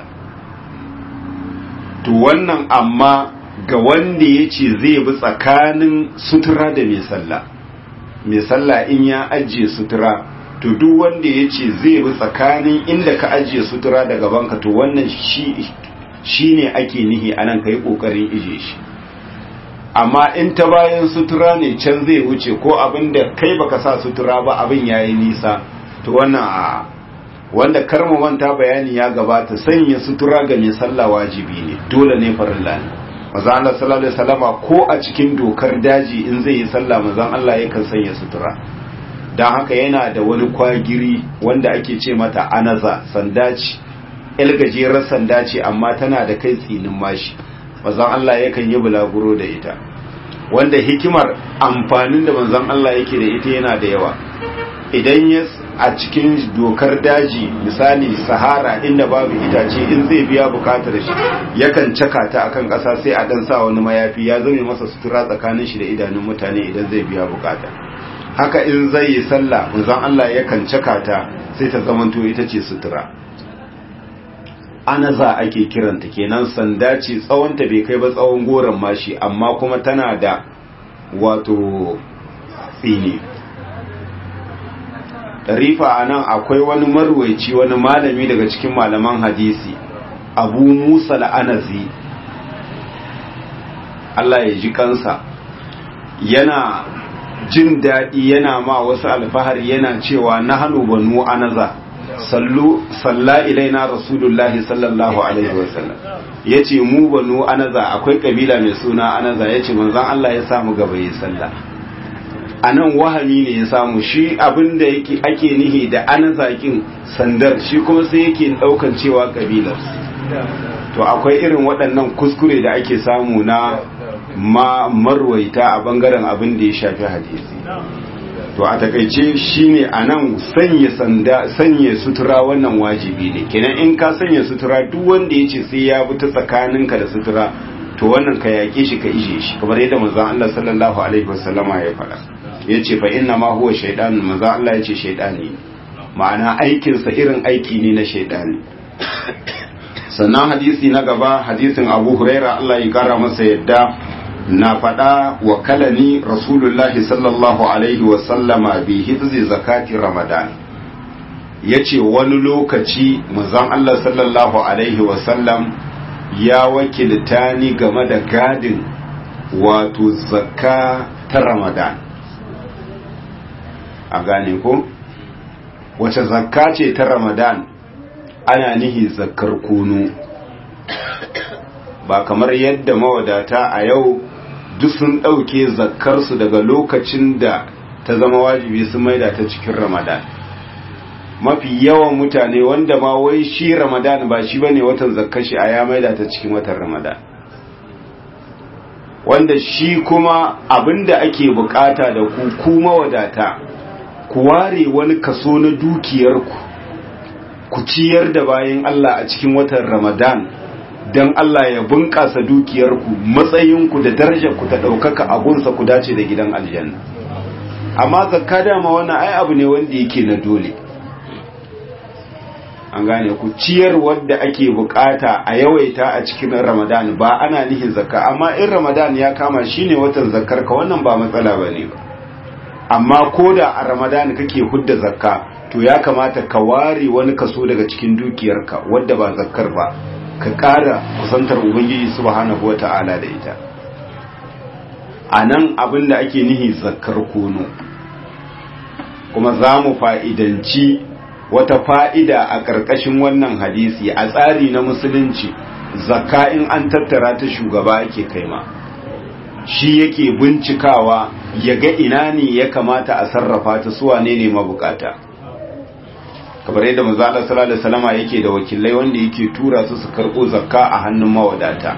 to wannan amma ga wanda yace zai bi tsakanin sutura da mai sallah mai sallah in ya ajiye sutura to duk wanda yace zai bi tsakanin inda ka ajiye sutura da gabanka to wannan shi shine ake nihi anan kai kokarin ije shi amma in ta bayan sutura ne can zai wuce ko abin da kai baka sa sutura ba abin yayi nisa to wannan a wanda karmu manta bayani ya gabata sanya sutura ga mai sallah wajibi ne dole ne farilla ne manzo Allah sallallahu alaihi wasallama ko a cikin dokar daji in zai yi sallah manzo Allah yakan sanya sutura dan haka yana da wani kwagiri wanda ake ce mata anaza sandaci el gajerar sanda ce amma tana da kai tsinin mashi manzon Allah yakan yi bulaguro da ita wanda hikimar amfanin da manzon Allah yake da ita yana da yawa idan ya a cikin dokar daji misali sahara inda babu itace in zai biya bukatar shi yakan caka ta akan ƙasa sai a dan sa wani mayafi ya zame masa sutura tsakanin shi da idanun mutane idan zai biya bukata haka in zai yi sallah manzon Allah yakan caka ta sai ta zamanto ita ce sutura anaza ake kiranta kenan sanda ce tsawonta bai kai ba tsawon goron mashi amma kuma tana da wato tsini rifa a nan akwai wani marwaici wani malami daga cikin malaman hadisi abu musa la'anazi Allah ya ji kansa yana jin daɗi yana ma wasu alfahari yana cewa na hannu banu anaza sallu salla ilaina rasulullahi sallallahu alaihi wasallam yace mu banu anaza akwai kabila mai suna anaza yace manzon Allah ya samu gaba yi sallah anan wahami ne ya samu shi abinda yake ake nihi da anaza kin sandar shi kuma sai yake daukan cewa kabilar to akwai irin waɗannan kuskure da ake samu na ma marwaita a bangaren abin da ya shafi hadisi to a takaice shine anan sanya sanda sanya sutura wannan wajibi ne kenan in ka sanya sutura duk wanda yace sai ya bi ta tsakaninka da sutura to wannan ka yake shi ka ije shi kamar yadda manzon Allah sallallahu alaihi wasallama ya faɗa yace fa inna ma huwa shaytan manzon Allah yace shaytani ma'ana aikin sa irin aiki ne na shaytani sannan hadisi na gaba hadisin Abu Huraira Allah ya kara masa yadda na faɗa wa kalani rasulullahi sallallahu alaihi wasallama bi hifzi zakati ramadan ya ce wani lokaci manzon Allah sallallahu alaihi wasallam ya wakilta ni game da gadin wato zakka ta ramadan a gane ko wace zakka ce ta ramadan ana nihi zakkar kunu ba kamar yadda mawadata a yau duk sun ɗauke zakkarsu daga lokacin da ta zama wajibi sun maida ta cikin ramadan mafi yawan mutane wanda ma wai shi ramadan ba shi bane watan zakkar shi a ya maida ta cikin watan ramadan wanda shi kuma abinda ake bukata da ku ku mawadata ku ware wani kaso na dukiyarku ku ciyar da bayan Allah a cikin watan ramadan don Allah ya bunƙasa dukiyarku matsayinku da darajarku ta ɗaukaka abunsa ku dace da gidan aljanna amma zakka dama wannan ai abu ne wanda yake na dole an gane ku ciyar wadda ake bukata a yawaita a cikin ramadan ba ana nihin zakka amma in ramadan ya kama shine watan zakkar ka wannan ba matsala bane ba amma ko da a ramadan kake hudda zakka to ya kamata ka ware wani kaso daga cikin dukiyarka wadda ba zakkar ba ka ƙara kusantar ubangiji subhanahu wata'ala da ita a nan abin da ake nihi zakkar kono kuma za mu fa'idanci wata fa'ida a ƙarƙashin wannan hadisi a tsari na musulunci zakka in an tattara ta shugaba ake kaima shi yake bincikawa ya ga ina ne ya kamata a sarrafa ta suwa ne ne mabukata kamar yadda manzo Allah sallallahu alaihi wasallama yake da wakilai wanda yake tura su su karbo zakka a hannun mawadata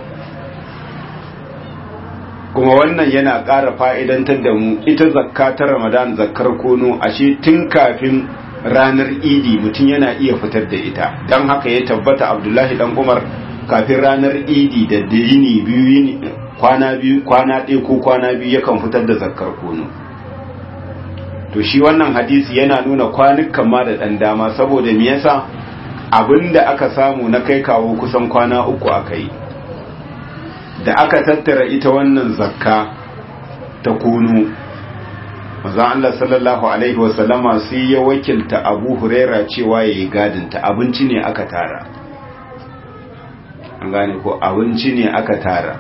kuma wannan yana ƙara fa'idantar da mu ita zakka ta Ramadan zakkar kono ashe tun kafin ranar idi mutum yana iya fitar da ita don haka ya tabbata abdullahi dan umar kafin ranar idi da da yini biyu yini kwana biyu kwana ɗaya ko kwana biyu yakan fitar da zakkar kono to shi wannan hadisi yana nuna kwanukan ma da ɗan dama saboda me yasa abinda aka samu na kai kawo kusan kwana uku aka yi da aka tattara ita wannan zakka ta kono mazan Allah sallallahu Alaihi wasallama sai ya wakilta abu huraira cewa ya yi gadinta abinci ne aka tara an gane ko abinci ne aka tara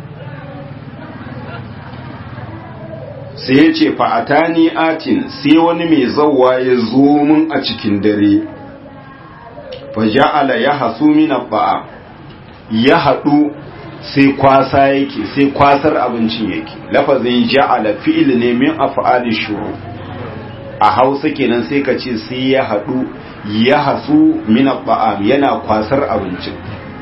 sai ya ce fa'atani atin sai wani mai zauwa ya zo mun a cikin dare fa ja'ala ya hasu mina ba'a ya haɗu sai kwasa yake sai kwasar abincin yake lafazin ja'ala fi'il ne min af'ali shuru a Hausa kenan sai ka ce sai ya hadu ya hasu min at'am yana kwasar abincin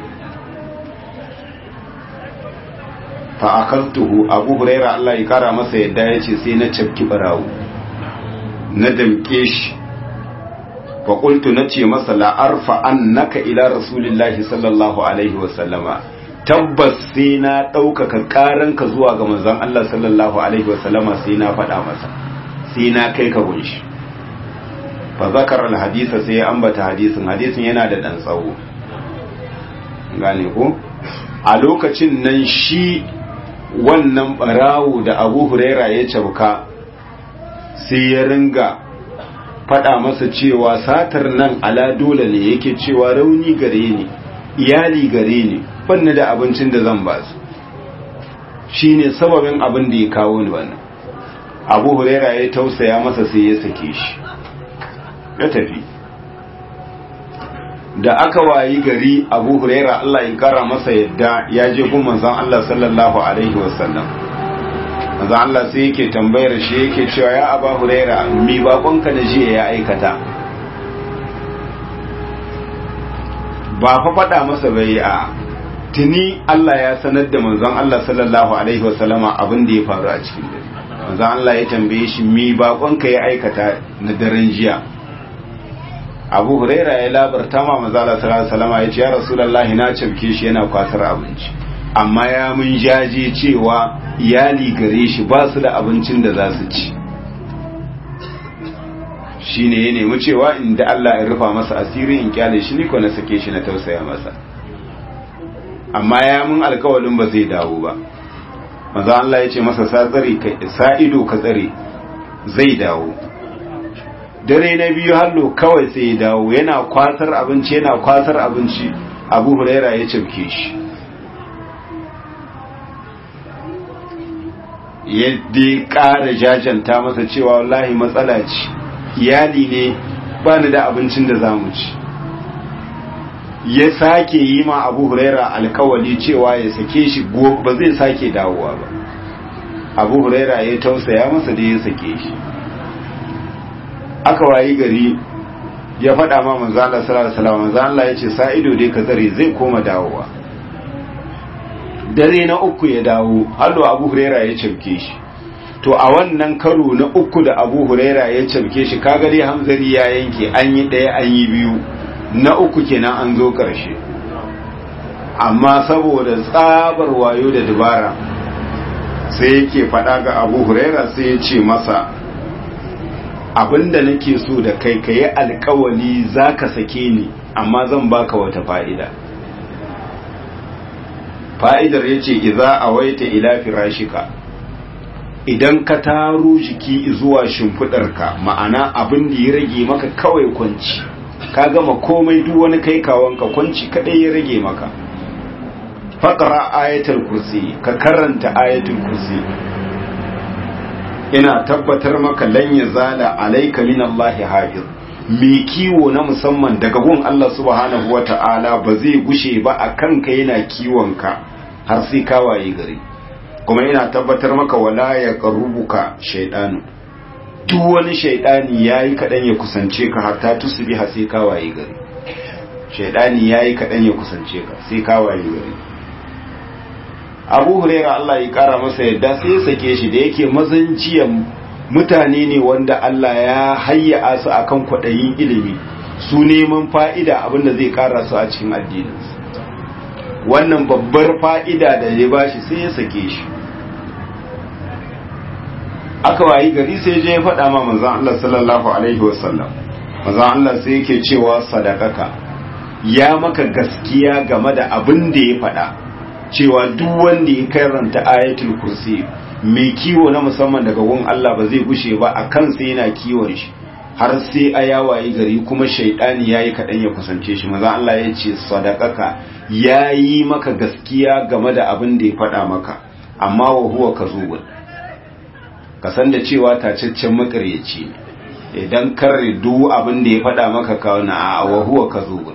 fa akaltuhu Abu Huraira Allah ya kara masa yadda yace sai na cafki barawo na damke shi fa qultu nace masa la arfa annaka ila rasulillahi sallallahu alaihi wa sallama tabbas sai na ɗaukaka ƙaranka zuwa ga manzon Allah sallallahu Alaihi wasallama sai na faɗa masa sai na kai ka gunshi fa zakar alhadisa sai ya ambata hadisin hadisin yana da ɗan tsawo gane ko a lokacin nan shi wannan ɓarawo da abu huraira ya cabka sai ya ringa faɗa masa cewa satar nan ala dole ne yake cewa rauni gare ni iyali gare ni banni da abincin da zan ba su shi ne sababin abin da ya kawo ni wannan abu huraira ya tausaya masa sai ya sake shi ya tafi da aka wayi gari abu huraira Allah ya kara masa yadda ya je gun manzon Allah sallallahu alaihi wasallam manzon Allah sai yake tambayar shi yake cewa ya abu huraira mi bakonka da jiya ya aikata ba fa faɗa masa bai a tuni Allah ya sanar da manzon Allah sallallahu alaihi wasallama abin da ya faru a cikin dare manzon Allah ya tambaye shi mi bakonka ya aikata na daren jiya Abu Huraira ya labarta ma manzon Allah sallallahu alaihi wasallama ya ce ya Rasulullahi na cafke shi yana kwasar abinci amma ya mun jaje cewa iyali gare shi ba su da abincin da za su ci shine ya nemi cewa inda Allah ya rufa masa asiri in kyale shi ni ko na sake shi na tausaya masa amma ya mun alkawalin ba zai dawo ba maza Allah ya ce masa sa tsare ka sa ido ka tsare zai dawo dare na biyu hallo kawai sai ya dawo yana kwasar abinci yana kwasar abinci Abu Huraira ya cimke shi yadda ƙara jajanta masa cewa wallahi matsala ce iyali ne ba ni da abincin da za mu ci ya sake yi ma abu huraira alkawali cewa ya sake shi ba zai sake dawowa ba abu huraira ya tausaya masa da ya sake shi aka wayi gari ya faɗa ma manzala sallallahu alaihi manzala ya ce sa'ido dai ka tsare zai koma dawowa dare na uku ya dawo hallo abu huraira ya cafke shi to a wannan karo na uku da abu huraira ya cafke shi kaga dai hamzari ya yanke an yi ɗaya an yi biyu na uku kenan an zo ƙarshe amma saboda tsabar wayo da dabara sai yake faɗa ga abu huraira sai ya ce masa abinda nake so da kai ka yi alkawali za ka sake ni amma zan baka wata fa'ida fa'idar ya ce iza a waita ila firashika idan ka taro jiki zuwa shimfiɗarka ma'ana abin da ya rage maka kawai kwanci ka gama komai duk wani kai kawanka kwanci kadai ya rage maka faƙara ayatul kursi ka karanta ayatul kursi ina tabbatar maka lan ya zala alaika min Allah hafiz mai kiwo na musamman daga gun Allah subhanahu wata'ala ba zai gushe ba a kanka yana kiwonka har sai ka waye gari kuma ina tabbatar maka wala ya qarubuka shaydanu duk wani shaydani yayi kadan ya kusance ka har ta tusbi har sai ka waye gari shaydani yayi kadan ya kusance ka sai ka waye gari Abu Hurairah Allah ya kara masa yadda sai ya sake shi da yake mazan jiyan mutane ne wanda Allah ya hayya su akan kwaɗayin ilimi su neman fa'ida abinda zai ƙara su a cikin addininsu wannan babbar fa'ida da ya bashi sai ya sake shi aka wayi gari sai je ya faɗa ma manzan Allah sallallahu Alaihi wasallam manzan Allah sai yake cewa sadakaka ya maka gaskiya game da abin da ya faɗa cewa duk wanda ya karanta ayatul kursi mai kiwo na musamman daga gun Allah ba zai gushe ba a kansa yana kiwon shi har sai a yawayi gari kuma shaidani ya yi kaɗan ya kusance shi maza Allah ya ce sadakaka ya yi maka gaskiya game da abin da ya faɗa maka amma wa huwa ka zubin ka san da cewa tacaccen makaryaci ne idan karre duk abin da ya faɗa maka kawo na a wa huwa ka zubin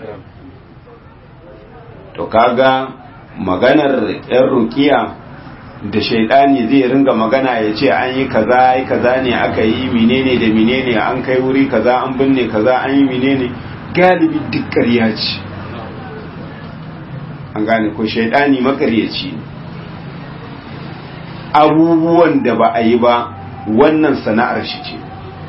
to kaga maganar yan rukiya da shaidani zai ringa magana ya ce an yi kaza yi kaza ne aka yi menene da menene an kai wuri kaza an binne kaza an yi menene galibi duk ƙarya ce an gane ko shaidani makaryaci ne abubuwan da ba a yi ba wannan sana'ar shi ce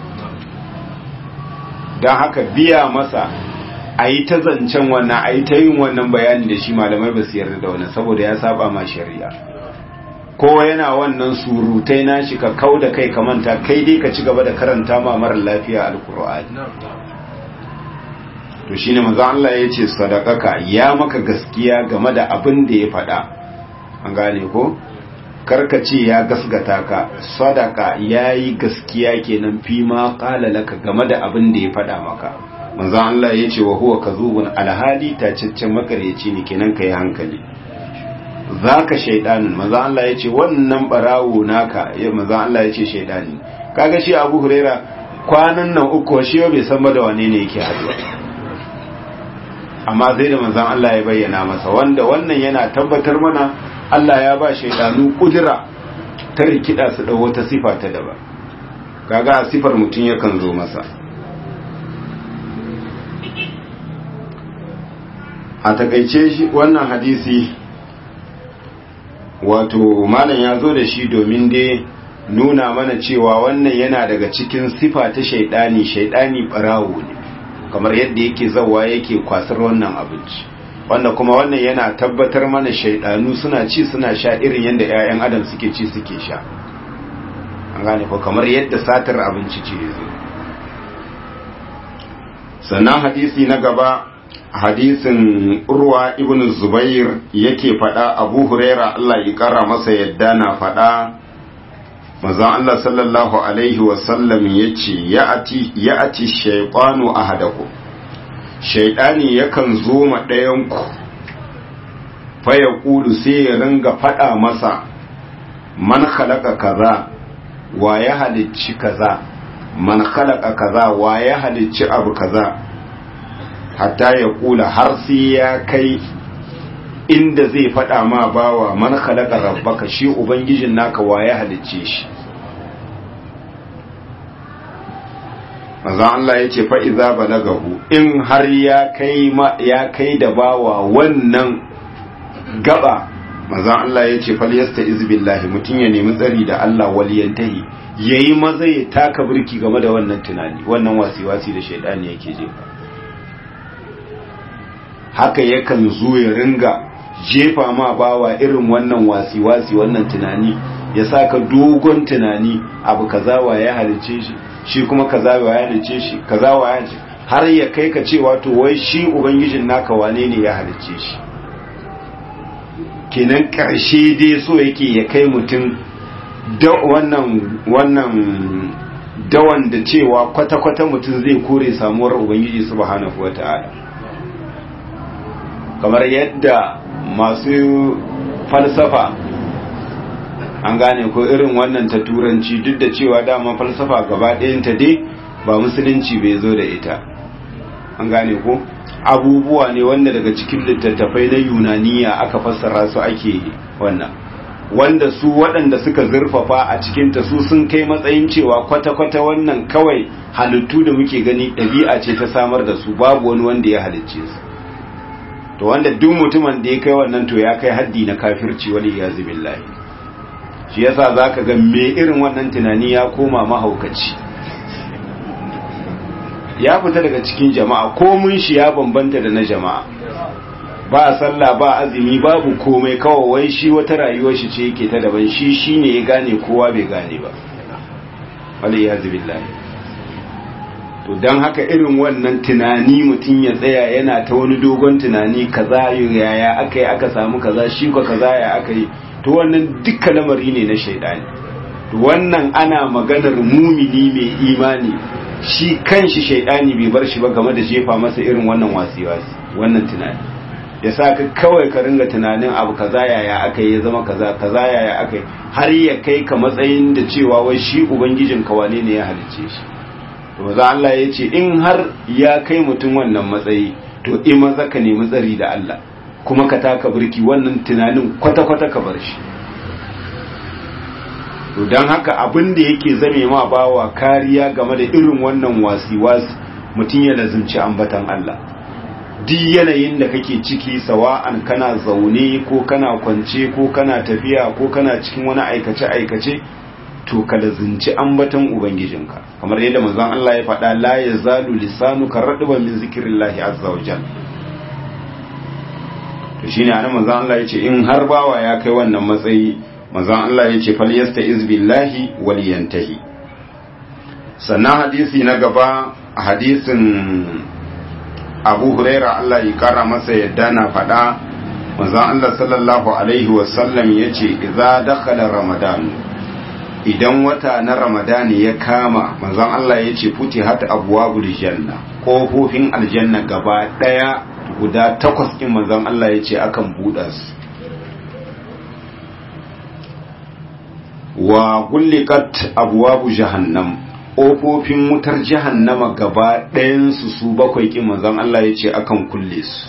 don haka biya masa a yi ta zancen wannan a yi ta yin wannan bayani da shi malamai ba su yarda da wannan saboda ya saba ma shari'a kowa yana wannan surutai na shi ka kau da kai ka manta kai dai ka ci gaba da karanta ma mara lafiya alkur'ani to shine manzo Allah ya ce sadaqaka ya maka gaskiya game da abin da ya faɗa an gane ko karka ce ya gasgata ka sadaka yayi gaskiya kenan fi ma qala laka game da abin da ya faɗa maka manzo Allah ya ce wa huwa kazubun alhali tacaccen makaryaci ne kenan kai hankali zaka shaydanin manzo Allah ya ce wannan barawo naka ya manzo Allah ya ce shaydani kaga shi Abu Huraira kwanan nan uku shi bai san ba da wane ne yake haduwa amma sai da manzon Allah ya bayyana masa wanda wannan yana tabbatar mana Allah ya ba shaidanu kudura ta rikida su da wata sifa ta daban kaga sifar mutum yakan zo masa a takaice shi wannan hadisi wato malam ya zo da shi domin dai nuna mana cewa wannan yana daga cikin sifa ta shaidani shaidani barawo ne kamar yadda yake zawa yake kwasar wannan abinci wanda kuma wannan yana tabbatar mana shaidanu suna ci suna sha irin yadda 'ya'yan adam suke ci suke sha an gane ko kamar yadda satar abinci ce zo sannan hadisi na gaba hadisin urwa ibn zubair yake fada abu huraira Allah ya kara masa yadda na fada manzon Allah sallallahu alaihi wasallam yace ya'ati ya'ati shaytanu ahadakum shaytani yakan zo ma ɗayan ku fa yaqulu sai ya ringa fada masa man khalaqa kaza wa ya halicci kaza man khalaqa kaza wa ya halicci abu kaza hatta ya kula har sai ya kai inda zai faɗa ma bawa man khalaqa rabbaka shi ubangijin naka wa ya halicce shi manzo Allah yace fa iza balagahu in har ya kai ma ya kai da bawa wannan gaba manzo Allah yace fal yastaiz billahi mutun ya nemi tsari da Allah waliyantahi yayi maza ya taka burki game da wannan tunani wannan wasiwasi da shaidani yake jefa haka yakan zo ya ringa jefa ma bawa irin wannan wasi-wasi wannan tunani ya saka dogon tunani abu kaza wa ya halice shi shi kuma kaza wa ya halice shi kaza wa ya halice har ya kai ka cewa to wai shi ubangijin naka wane ne ya halice shi kenan karshe dai so yake ya kai mutum da wannan wannan dawan da cewa kwata-kwata mutum zai kore samuwar ubangiji subhanahu wata'ala kamar yadda masu falsafa an gane ko irin wannan ta turanci duk da cewa dama falsafa gaba ɗayanta dai ba musulunci bai zo da ita an gane ko abubuwa ne wanda daga cikin littattafai na yunaniya aka fassara su ake wannan wanda su waɗanda suka zurfafa a cikinta su sun kai matsayin cewa kwata-kwata wannan kawai halittu da muke gani ɗabi'a ce ta samar da su babu wani wanda ya halicce su to wanda duk mutumin da ya kai wannan to ya kai haddi na kafirci wani ya billahi shi yasa zaka ga me irin wannan tunani ya koma mahaukaci ya fita daga cikin jama'a komun shi ya bambanta da na jama'a ba sallah ba azumi babu komai kawai wai shi wata rayuwar shi ce yake ta daban shi shine ya gane kowa bai gane ba waliyazu billahi to dan haka irin wannan tunani mutum ya tsaya yana ta wani dogon tunani kaza yaya aka yi aka samu kaza shi ko kaza ya aka yi to wannan dukkan lamari ne na shaidani to wannan ana maganar mumini mai imani shi kanshi shaidani bai bar shi ba game da jefa masa irin wannan wasi-wasi wannan tunani ya sa ka kawai ka ringa tunanin abu kaza yaya aka yi ya zama kaza kaza yaya aka yi har ya kai ka matsayin da cewa wai shi ubangijin ka wane ne ya halicce shi to maza Allah ya ce in har ya kai mutum wannan matsayi to in maza ka nemi tsari da Allah kuma ka taka birki wannan tunanin kwata-kwata ka bar shi to don haka abin da yake zame ma bawa kariya game da irin wannan wasi-wasi mutum ya lazimci ambatan Allah duk yanayin da kake ciki sawa'an kana zaune ko kana kwance ko kana tafiya ko kana cikin wani aikace-aikace to ka lazimci ambatan ubangijinka kamar yadda manzon Allah ya faɗa la yazalu lisanuka radban min zikrillahi azza wa jalla to shine anan manzon Allah ya ce in har bawa ya kai wannan matsayi manzon Allah ya ce falyasta izbillahi waliyantahi sannan hadisi na gaba hadisin abu huraira Allah ya kara masa yadda na faɗa manzon Allah sallallahu alaihi wasallam ya ce idza dakhala ramadan idan wata na ramadan ya kama manzon Allah ya ce futi hata abwabul janna kofofin aljanna gaba daya guda takwas din manzon Allah ya ce akan buɗa su wa gullikat abwabu jahannam ƙofofin wutar jahannama gaba ɗayansu su bakwai ƙin manzon Allah ya ce akan kulle su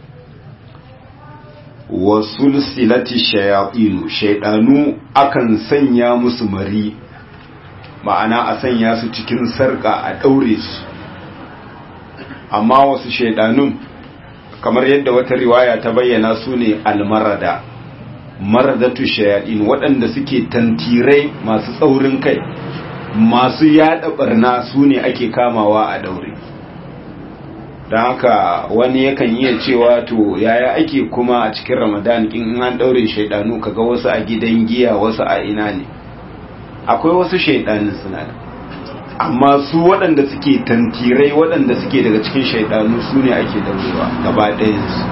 wa sulsilati shayatinu shaidanu akan sanya musu mari ma'ana a sanya su cikin sarƙa a ɗaure su amma wasu shaidanun kamar yadda wata riwaya ta bayyana su ne almarada maradatu shayaɗin waɗanda suke tantirai masu tsaurin kai masu yada barna su ne ake kamawa a daure don haka wani yakan iya cewa to yaya ake kuma a cikin ramadan in an daure shaidanu kaga wasu a gidan giya wasu a ina ne akwai wasu shaidanin suna da amma su waɗanda suke tantirai waɗanda suke daga cikin shaidanu su ne ake daurewa gaba ɗayansu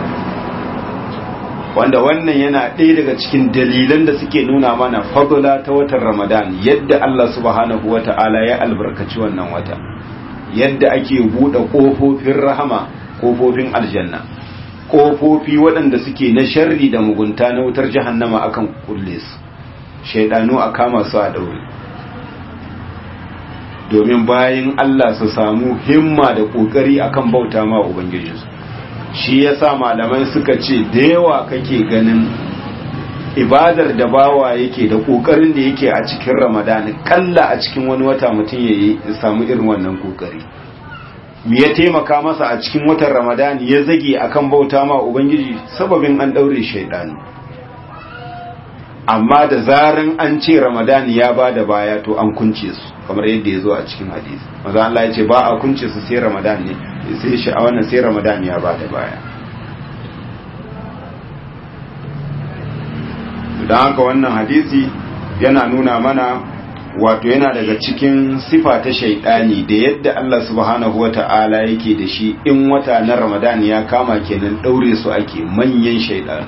wanda wannan yana ɗaya daga cikin dalilan da suke nuna mana fadula ta watan ramadan yadda Allah subhanahu wa ta'ala ya albarkaci wannan wata yadda ake buɗe ƙofofin rahama ƙofofin aljanna ƙofofi waɗanda suke na sharri da mugunta na wutar jahannama akan kulle su shaidanu a kama su a ɗaure domin bayan Allah su samu himma da ƙoƙari akan bauta ma ubangijinsu shi yasa malamai suka ce da yawa kake ganin ibadar da bawa yake da kokarin da yake a cikin ramadani kalla a cikin wani wata mutum ya yi samu irin wannan kokari me ya taimaka masa a cikin watan ramadani ya zage akan bauta ma ubangiji sababin an daure shaidanu amma da zaran an ce ramadani ya ba da baya to an kunce su kamar yadda ya zo a cikin hadisi maza Allah ya ce ba a kunce su sai ramadan ne sai shi a wannan sai ramadan ya ba da baya don haka wannan hadisi yana nuna mana wato yana daga cikin sifa ta shaidani da yadda Allah subhanahu wa ta'ala yake da shi in wata na ramadan ya kama kenan daure su ake manyan shaidanu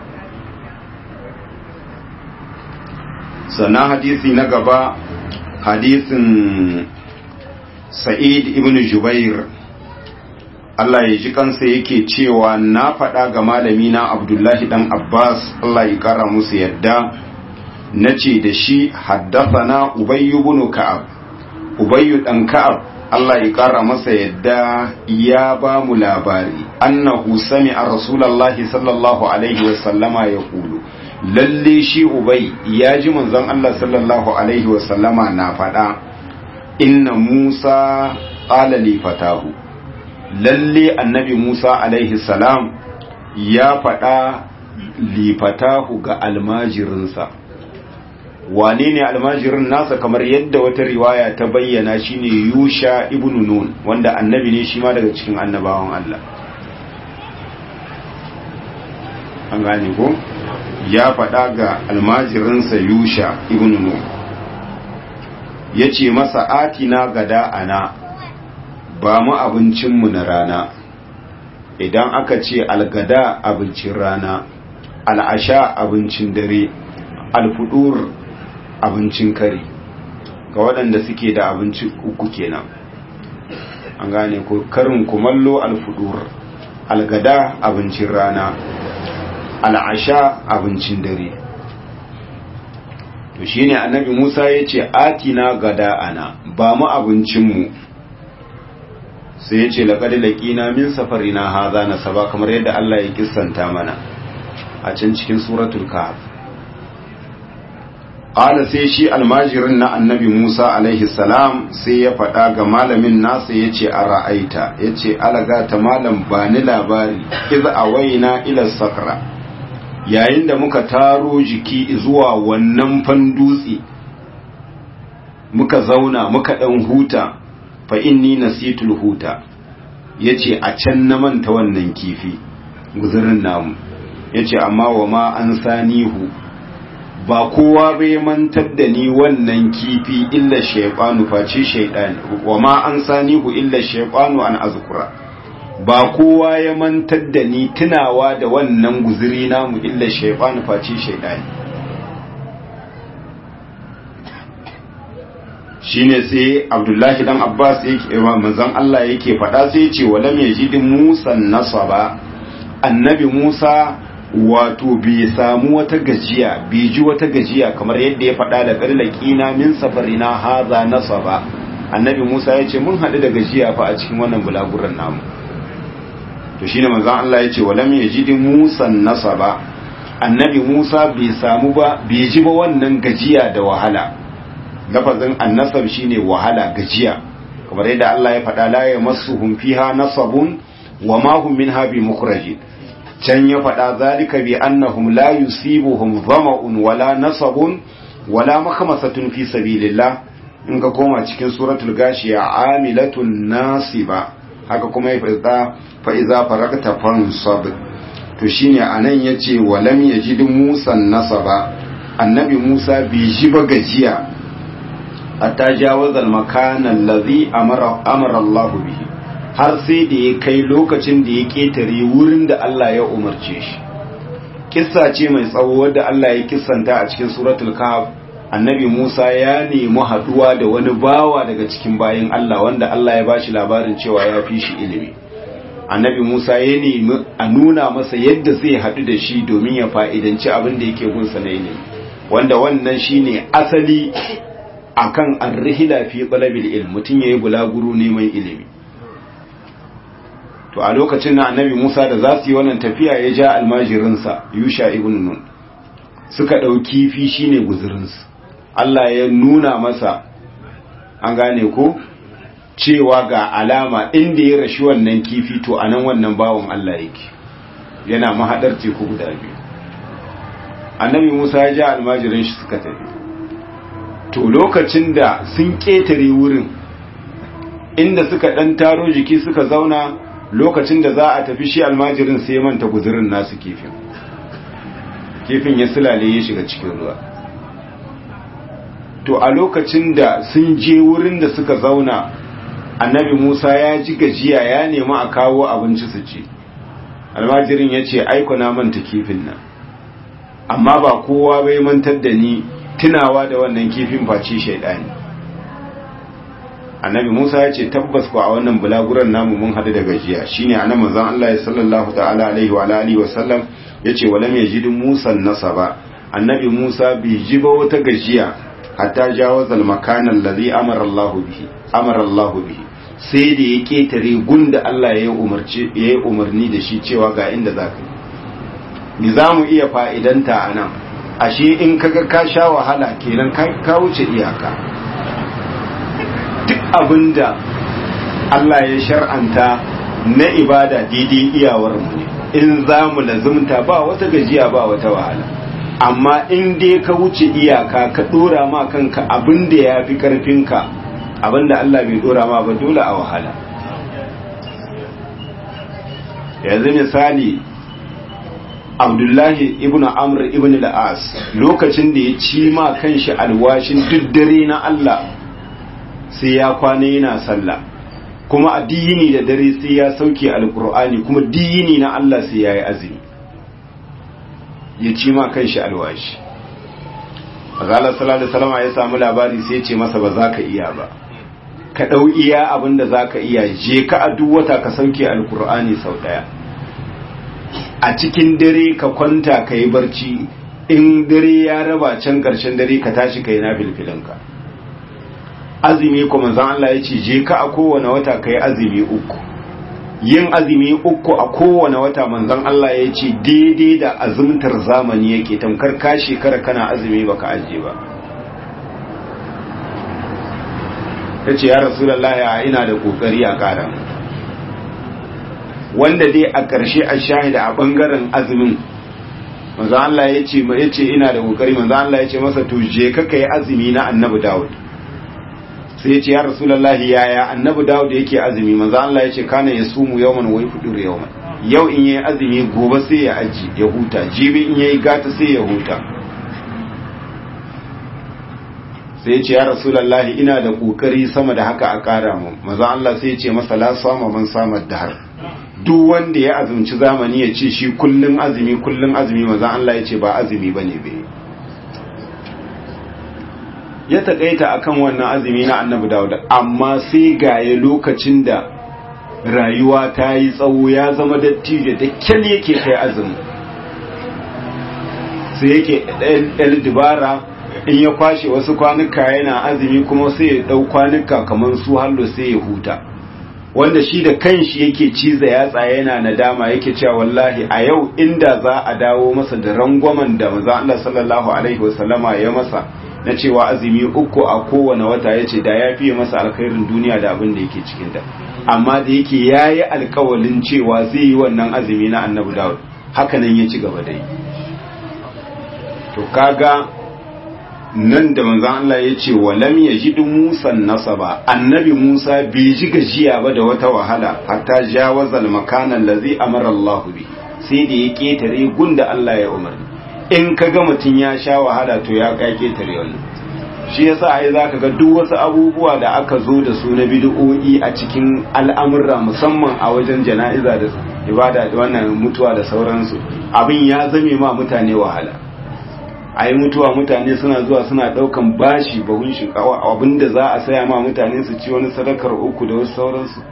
sannan hadisi na gaba hadisin sa'id ibn jubair Allah ya ji kansa yake cewa na faɗa ga malami na abdullahi dan abbas Allah ya kara musu yadda na ce da shi haddafana ubayyu ibn ka'ab ubayyu dan ka'ab Allah ya kara masa yadda ya ba mu labari annahu sami'a rasulullahi sallallahu alaihi wa sallama ya kulu lalle shi ubai ya ji manzon Allah sallallahu alaihi wa sallama na faɗa inna Musa qala li fatahu lalle annabi Musa alaihi salam ya faɗa li fatahu ga almajirinsa wane ne almajirin nasa kamar yadda wata riwaya ta bayyana shine yusha ibn nun wanda annabi ne shi ma daga cikin annabawan Allah an gane ko ya faɗa ga almajirinsa yusha ibn nun ya ce masa atina gada ana ba mu abincinmu na rana idan aka ce algada abincin rana al'asha abincin dare alfudur abincin kare ga waɗanda suke da abinci uku kenan an gane ko karin kumallo alfudur algada abincin rana al'asha abincin dare to shine annabi Musa ya ce atina gada ana ba mu abincinmu sai ya ce laƙadi laƙina min safarina haza na saba kamar yadda Allah ya kissanta mana a can cikin suratul kahf ƙala sai shi almajirin na annabi Musa alaihi salam sai ya faɗa ga malamin nasa ya ce a ra'aita ya ce alaga ta malam ba ni labari iz a waina ila sakra yayin da muka taro jiki zuwa wannan fandutse muka zauna muka ɗan huta fa inni nasitul huta yace a can na manta wannan kifi guzurin namu yace amma wa ma an sanihu ba kowa bai mantar da ni wannan kifi illa shaytanu face shaytan wa ma an sanihu illa shaytanu an azkura ba kowa ya mantar da ni tunawa da wannan guzuri namu illa shaytanu face shaytani shine sai abdullahi dan abbas yake manzon Allah yake faɗa sai ce walam yajid musa nasaba annabi musa wato bai samu wata gajiya bai ji wata gajiya kamar yadda ya faɗa da ƙarlaƙina min safarina haza nasaba annabi musa ya ce mun haɗu da gajiya fa a cikin wannan bulaguran namu to shine manzon Allah ya ce walam yajid musa nasaba annabi musa bai samu ba bai ji ba wannan gajiya da wahala lafazin annasab shine wahala gajiya kamar yadda Allah ya faɗa la yamassuhum fiha nasabun wa ma hum minha bi mukhrajin can ya faɗa zalika bi annahum la yusibuhum dhama'un wala nasabun wala makhmasatun fi sabilillah in ka koma cikin suratul gashiya amilatun nasiba haka kuma ya faɗa fa iza faragta fansab to shine anan yace walam yajid musa nasaba annabi musa bai ji ba gajiya hatta jawazal makanan lazi amara Allah bihi har sai da ya kai lokacin da ya ketare wurin da Allah ya umarce shi kissa ce mai tsawo wadda Allah ya kissanta a cikin suratul kahf annabi Musa ya nemi haduwa da wani bawa daga cikin bayin Allah wanda Allah ya bashi labarin cewa ya fi shi ilimi annabi Musa ya nemi a nuna masa yadda zai haɗu da shi domin ya fa'idanci abin da yake gunsa na ilimi wanda wannan shine asali akan arrihila fi talabil ilm mutum yayi bulaguro neman ilimi to a lokacin na annabi Musa da za su yi wannan tafiya ya ja almajirinsa Yusha ibn Nun suka ɗauki fi shine guzurinsu Allah ya nuna masa an gane ko cewa ga alama inda ya rashi wannan kifi to anan wannan bawon Allah yake yana mahadar teku guda biyu annabi Musa ya ja almajirin shi suka tafi to lokacin da sun ƙetare wurin inda suka ɗan taro jiki suka zauna lokacin da za a tafi shi almajirin sai manta guzurin nasu kifin kifin ya silale ya shiga cikin ruwa to a lokacin da sun je wurin da suka zauna annabi musa ya ji gajiya ya nemi a kawo abinci su ci almajirin ya ce aiko na manta kifin nan amma ba kowa bai mantar da ni tunawa da wannan kifin face shaidani annabi Musa ya ce tabbas ko a wannan bulaguran namu mun hadu da gajiya shine annabi manzon Allah sallallahu ta'ala alaihi wa alihi wa sallam yace walam yajid Musa nasaba annabi Musa bai ji ba wata gajiya hatta jawaza al-makan alladhi amara Allah bihi amara Allah bihi sai da ya ketare gunda Allah ya umarci ya umarni da shi cewa ga inda zaka ni zamu iya fa'idanta anan ashe in kaga ka sha wahala kenan ka wuce iyaka duk abinda Allah ya shar'anta na ibada daidai iyawar mu ne in za mu lazumta ba wata gajiya ba wata wahala amma in dai ka wuce iyaka ka dora ma kanka abin da ya fi karfinka abin da Allah bai dora ma ba dole a wahala yanzu misali abdullahi ibn amr ibn al-as lokacin da ya ci ma kanshi alwashin duk dare na Allah sai ya kwana yana sallah kuma addini da dare sai ya sauke alkur'ani kuma dini na Allah sai ya yi azumi ya ci ma kanshi alwashi azala sallallahu alaihi wasallam ya samu labari sai ya ce masa ba za ka iya ba ka dau iya abin da za ka iya je ka a duk wata ka sauke alkur'ani sau daya a cikin dare ka kwanta ka yi barci in dare ya raba can karshen dare ka tashi ka yi na filfilinka azumi kuma zan Allah ya ce je ka a kowane wata ka yi azumi uku yin azumi uku a kowane wata manzon Allah ya ce daidai da azumtar zamani yake tamkar ka shekara kana azumi baka aje ba ta ce ya rasulallah ina da kokari a ƙara wanda dai a ƙarshe a shahida a ɓangaren azumin manzo Allah ya ce ya ce ina da kokari manzo Allah ya ce masa to je ka kai azumi na annabi Dawud sai ya ce ya rasulullahi yaya annabi Dawud yake azumi manzo Allah ya ce kana yasumu yawman wa yafudur yawman yau in yayi azumi gobe sai ya aji ya huta jibi in yayi gata sai ya huta sai ya ce ya rasulullahi ina da kokari sama da haka a kara mu manzo Allah sai ya ce masa la sama man sama dahar duk wanda ya azumci zamani ya ce shi kullun azumi kullun azumi manzo Allah ya ce ba azumi bane bai ya takaita akan wannan azumi na annabi Dawud amma sai gaye lokacin da rayuwa ta yi tsawo ya zama dattijo da kyal yake kai azumi sai yake ɗan dubara in ya kwashe wasu kwanuka yana azumi kuma sai ya ɗau kwanuka kamar su hallo sai ya huta wanda shi da kanshi yake ciza yatsa yana nadama yake cewa wallahi a yau inda za a dawo masa da rangwamen da manzo Allah sallallahu alaihi wasallama ya masa na cewa azumi uku a kowane wata yace da ya fiye masa alkhairin duniya da abin da yake cikin ta amma da yake yayi alkawalin cewa zai yi wannan azumi na Annabi Dawud haka nan ya ci gaba da yi to kaga nan da manzan Allah ya ce wa lam yajidu Musa nasaba annabi Musa bai ji gajiya ba da wata wahala hatta jawaza al-makana allazi amara Allah bi sai da ya ketare gunda Allah ya umarni in ka ga mutun ya sha wahala to ya ka ketare wannan shi yasa ai zaka ga duk wasu abubuwa da aka zo da su na bid'o'i a cikin al'amurra musamman a wajen jana'iza da ibada da wannan mutuwa da sauransu abin ya zame ma mutane wahala a yi mutuwa mutane suna zuwa suna daukan bashi bahun shinkawa abinda za a saya ma mutane su ci wani sadakar uku da wasu sauransu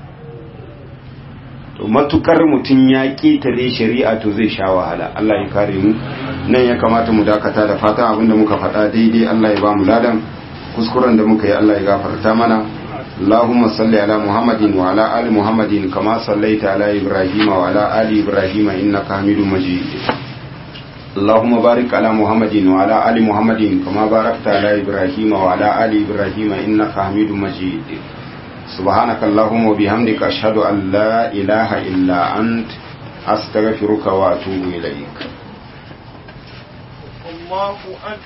to matukar mutum ya ƙetare shari'a to zai sha wahala Allah ya kare mu nan ya kamata mu dakata da fatan abinda muka faɗa daidai Allah ya ba mu ladan kuskuren da muka yi Allah ya gafarta mana اللهم صل على محمد وعلى آل محمد كما صليت على إبراهيم وعلى آل إبراهيم إنك حميد مجيد اللهم بارك على محمد وعلى آل محمد كما باركت على إبراهيم وعلى آل إبراهيم إنك حميد مجيد سبحانك اللهم وبحمدك أشهد أن لا إله إلا أنت أستغفرك وأتوب إليك الله أكبر